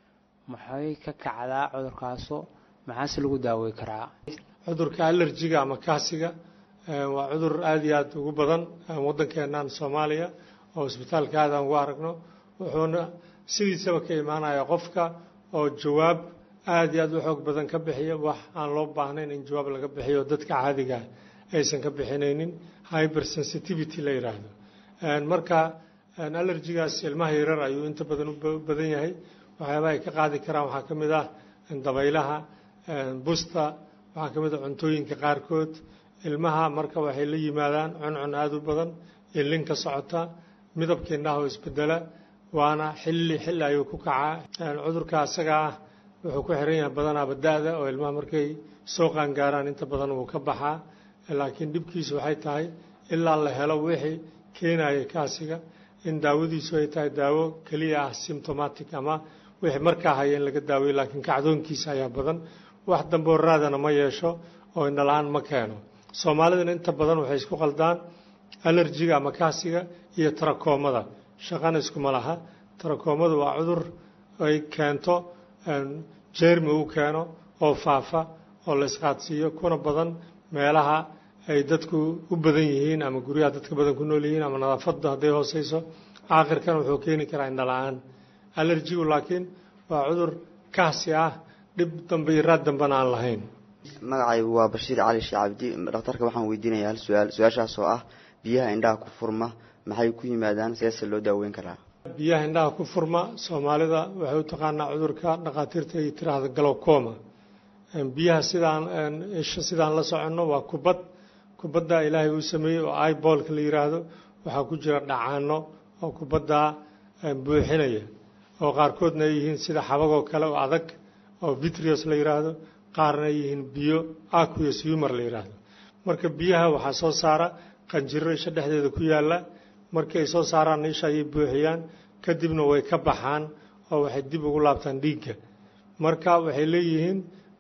maxay ka kacdaa cudurkaasu maxaase lagu daawey karaa cudurka alerjiga ama kaasiga waa cudur aada iyo aada ugu badan waddankeennan soomaaliya oo isbitaalka aad aan ugu aragno wuxuuna sidiisaba ka imaanaya qofka oo jawaab aada iyo aada u xoog badan ka bixiya wax aan loo baahnayn in jawaab laga bixiyo dadka caadiga aysan ka bixinaynin hyper sensitivity la yidhaahdo marka allergigaas ilmaha yarar ayuu inta badan u badan yahay waxyaabaha ay ka qaadi karaan waxaa ka mid ah dabaylaha busta waxaa ka mid ah cuntooyinka qaarkood ilmaha marka waxay la yimaadaan cuncun aada u badan ilin ka socota midabka indhaha oo isbedela waana xilli xilli ayuu ku kacaa cudurka asaga ah wuxuu ku xiran yahay badanaaba da-da oo ilmaha markay soo qaangaaraan inta badan wuu ka baxaa laakiin dhibkiisu waxay tahay ilaa la helo wixii keenaya kaasiga in daawadiisu ay tahay daawo keliya ah symptomatic ama wixii markaa haya in laga daaweyo laakiin kacdoonkiisa ayaa badan wax damboo raadana ma yeesho oo indhala-aan ma keeno soomaalidana inta badan waxay isku qaldaan alerjiga ama kaasiga iyo tarakoomada shaqana iskuma laha tarakoomadu waa cudur ay keento jermi uu keeno oo faafa oo la isqaadsiiyo kuna badan meelaha ay dadku u badan yihiin ama guryaha dadka badan ku nool yihiin ama nadaafadda hadday hooseyso aakhirkan wuxuu keeni karaa indhala-aan alerjigu laakiin waa cudur kaasi ah dhib dambe iyo raad dambena aan lahayn magacaygu waa bashiir cali shee cabdi dhakhtarka waxaan weydiinaya hal su-aal su-aashaas oo ah biyaha indhaha ku furma maxay ku yimaadaan seese loo daaweyn karaa biyaha indhaha ku furma soomaalida waxay u taqaanaa cudurka dhakhaatiirta ay tiraahda galowcoma biyaha sidaan isha sidaan la soconno waa kubad kubadda ilaahay uu sameeyey oo ibolka la yidhaahdo waxaa ku jira dhacaano oo kubaddaa buuxinaya oo qaarkoodna ay yihiin sida xabagoo kale oo adag oo vitrios la yidhaahdo qaarna ay yihiin biyo aqueous humor la yidhaahdo marka biyaha waxaa soo saara qanjiro isha dhexdeeda ku yaalla markii ay soo saaraan isha ayay buuxiyaan kadibna way ka baxaan oo waxay dib ugu laabtaan dhiigga marka waxay leeyihiin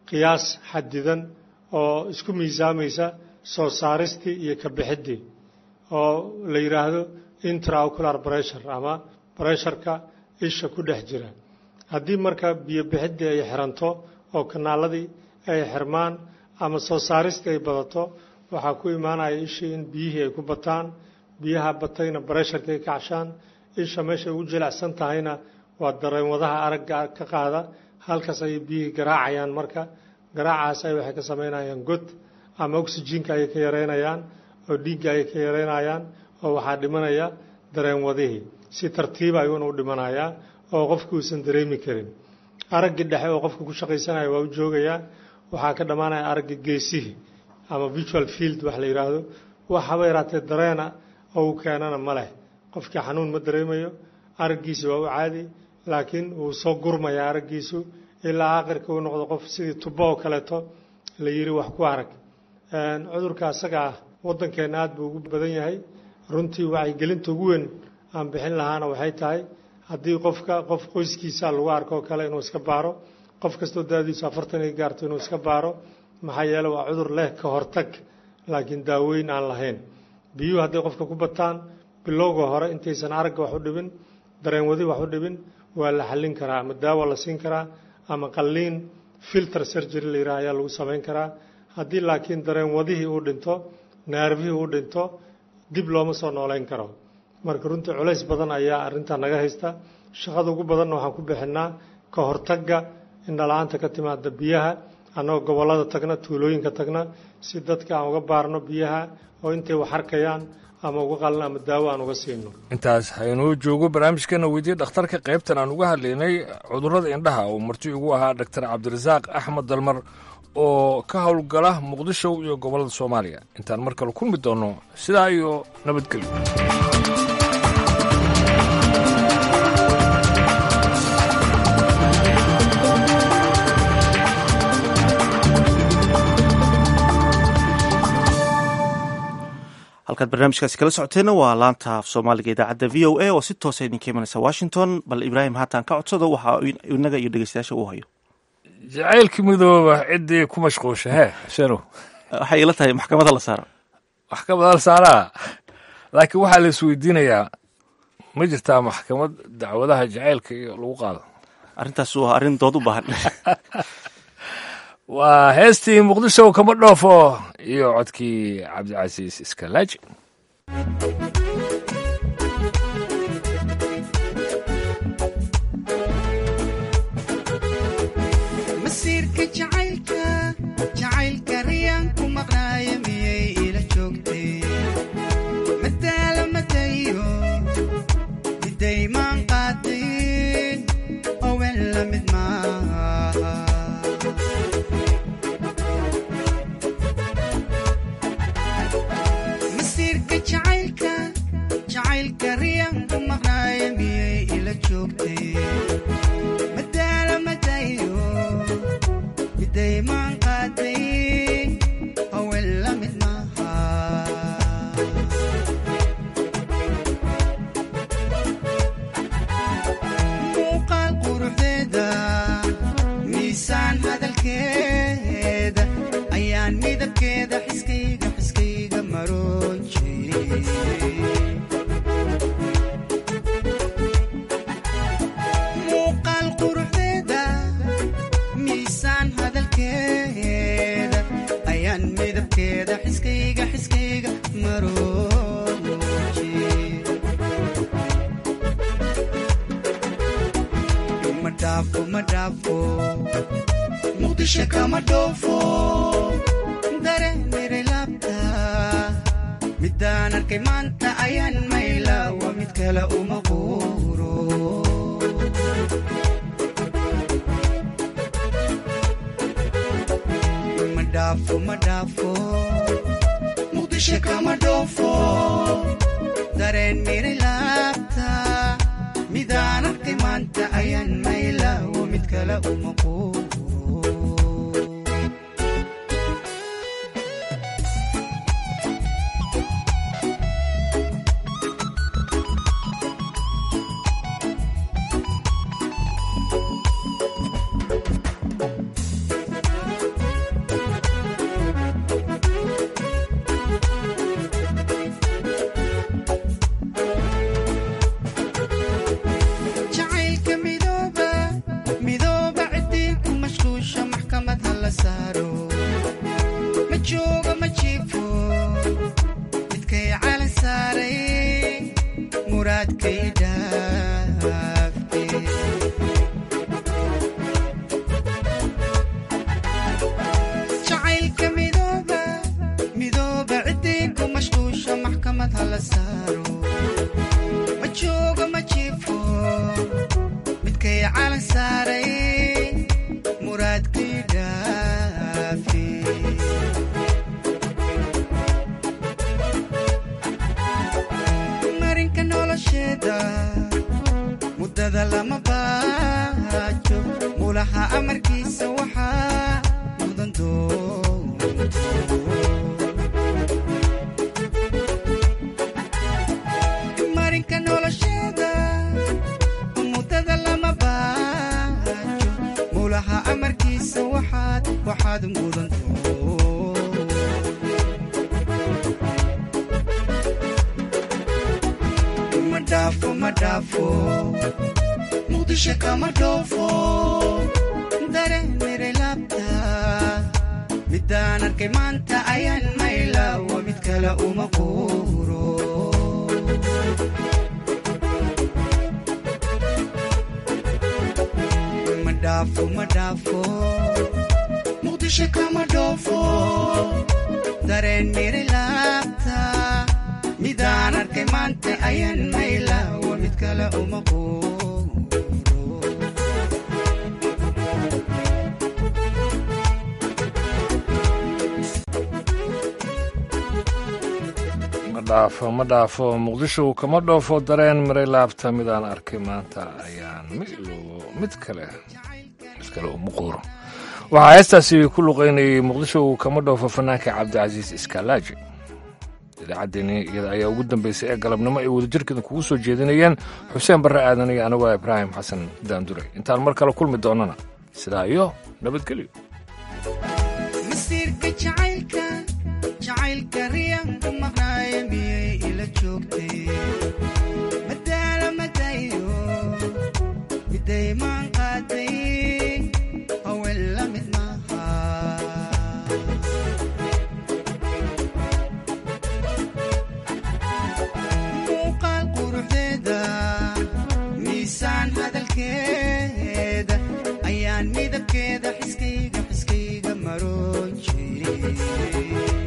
qiyaas xadidan oo isku miisaamaysa soo saaristii iyo ka bixiddii oo la yidhaahdo intraocular pressure ama bresharka isha ku dhex jira haddii marka biyo bixiddii ay xiranto oo kanaaladii ay xirmaan ama soo saaristii ay badato waxaa ku imaanaya ishii in biyihii ay ku bataan biyaha batayna bresharka ay kacshaan isha meeshay ugu jilicsan tahayna waa dareenwadaha aragga ka qaada halkaas ayay biyihii garaacayaan marka garaacaas ay waxay ka samaynayaan god ama oxyjiinka ayay ka yareynayaan oo dhiigga ayay ka yareynayaan oo waxaa dhimanaya dareenwadihii si tartiiba ayuuna u dhimanayaa oo qofki uusan dareemi karin araggii dhexe oo qofka ku shaqaysanaya waa u joogayaa waxaa ka dhammaanaya aragga geesihii ama visual field wax la yidhaahdo wax haba yaraatee dareena oo u keenana ma leh qofkii xanuun ma dareemayo araggiisi waa u caadi laakiin wuu soo gurmayaa araggiisu ilaa aakhirka uu noqdo qof sidii tubo oo kaleeto la yidhi wax ku arag cudurka asaga ah waddankeenna aad buu ugu badan yahay runtii wacyigelinta ugu weyn aan bixin lahaana waxay tahay haddii qofka qof qoyskiisa lagu arko oo kale inuu iska baaro qof kastoo daadiisu afartan ay gaarto inuu iska baaro maxaa yeele waa cudur leh ka hortag laakiin daaweyn aan lahayn biyuhu hadday qofka ku bataan bilowga hore intaysan aragga wax u dhibin dareenwadi wax u dhibin waa la xallin karaa ama daawa la siin karaa ama qalliin filter surgery la yidhaha ayaa lagu samayn karaa haddii laakiin dareenwadihii uu dhinto naarfihii uu dhinto dib looma soo nooleyn karo marka runtii culays badan ayaa arrintaa naga haysta shaqada ugu badanna waxaan ku bixinnaa ka hortagga indhala-aanta ka timaada biyaha annagoo gobollada tagna tuulooyinka tagna si dadka aan uga baarno biyaha oo intay wax arkayaan ama uga qalna ama daawo aan uga siino intaas haynuu joogo barnaamijkana weydiye dhakhtarka qaybtan aan uga hadlaynay cudurrada indhaha oo marti ugu ahaa dhaktar cabdirasaaq axmed dalmar oo ka howlgala muqdisho iyo gobollada soomaaliya intaan mar kale kulmi doonno sidaa iyo nabadgelyo halkaad barnaamijkaasi kala socoteenna waa laanta af soomaaliga idaacadda v o a oo si toosa idinka imanaysa washington bal ibraahim haatan ka codsado waxa inaga iyo dhegeystayaasha uu hayo jacaylka midooba ciddii ku mashquusha hee shano waxay ila tahay maxkamada la saaro maxkamada la saaraa laakiin waxaa la isweydiinayaa ma jirtaa maxkamad dacwadaha jacaylka iyo lagu qaado arrintaas waa arrin dood u baahan waa heestii muqdisho kama dhoofo iyo codkii cabdicasiis iskalaaji masiirka jacaylka jacaylka riyaan ku maqnaaya miyay ila joogtay madaala madayo midaymaan qaadin owen la mid maaha masiirka jacaylka jacaylka riyaan ku maqnaaya miyay ila joogtay madaala madayo midaymaan qaadayn owen la mid maaha muuqaal quruxdeeda miisaan hadalkeeda ayaan midabkeeda xiskayga xiskayga maroon jiray muuqaal quruxdeeda miisaan hadalkeeda ayaan midabkeeda xiskayga xiskayga marooji ma dhaafo ma dhaafo muqdisho kama dhoofo dareenire laabta midaan arkay maanta ayaan mayla waa mid kale uma quuro ma dhaafo ma dhaafo muqdisho kama dhoofo dareen miri laabta midaan arkay maanta ayaan mayla waa mid kale uma quuro muraadkay dhaafte jacaylka midooba midooba ciddii ku mashquusha maxkamad hala saaro ma joogo ma jiifo midkay calan saaray muraadkii dhaafi marinka nolosheeda muddada lama baajo mulaha amarkiisa waxaa mudan doonto marinka nolosheeda muddada lama baajo mulaha amarkiisa waxaad waxaad mudanto ma dhaafo ma dhaafo muqdisho kama dhoofo dareemire laabta midaan arkay maanta ayaan maylawa mid kale uma quuro ma dhaafo ma dhaafo muqdisho kama dhoofo dareen mire laabta midaan arkay maanta ayaan maylawa mid kale uma quuro ma dhaafo ma dhaafo muqdisho kama dhoofo dareen miray laabta midaan arkay maanta ayaan milo mid kale mid kale uma quuro waxaa heestaasi ku luqaynayay muqdisho kama dhoofo fanaanka cabdicasiis iskaalaaji idaacaddeenii iyada ayaa ugu dambeysay ee galabnimo ay wadajirkeeda kugu soo jeedinayeen xuseen barre aadan iyo anigu ah ibraahim xasan daandure intaan mar kale kulmi doonana sidaa iyo nabadgelyo masiirka jacaylka jacaylka riyaanku maqnaaye miyay ila joogtay madaala madayo miday maan qaaday haween la mid maaha muuqaal quruxdeeda miisaan hadalkeeda ayaan midabkeeda xiskayga xiskayga maroon jiray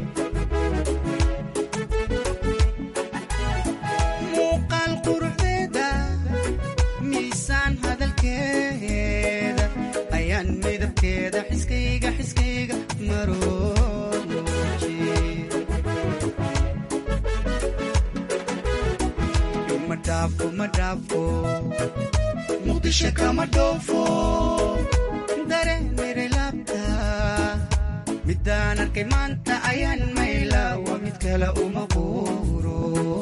muuqaal quruxdeeda miisaan hadalkeeda ayaan midabkeeda xiskayga xiskayga maroon jiray ma dhaafo ma dhaafo muqdisho kama dhoofo dareemire laabta midaan arkay maanta ayaan maylawa mid kale uma quuro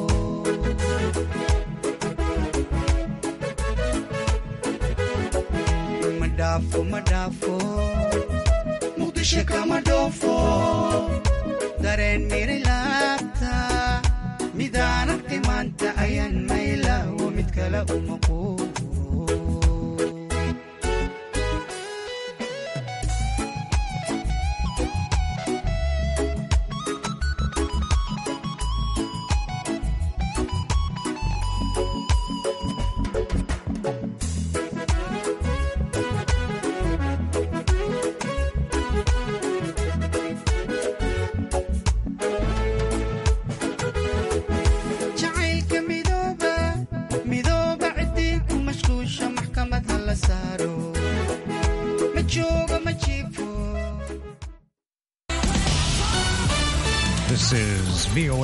ma dhaafo ma dhaafo muqdisho kama dhoofo dareen mire laabta midaan arkay maanta ayaan maylawa mid kale uma quuro jacaylka midooba midooba ciddii ku mashquusha maxkamad hala saaro ma joogo ma jiifo This is VOA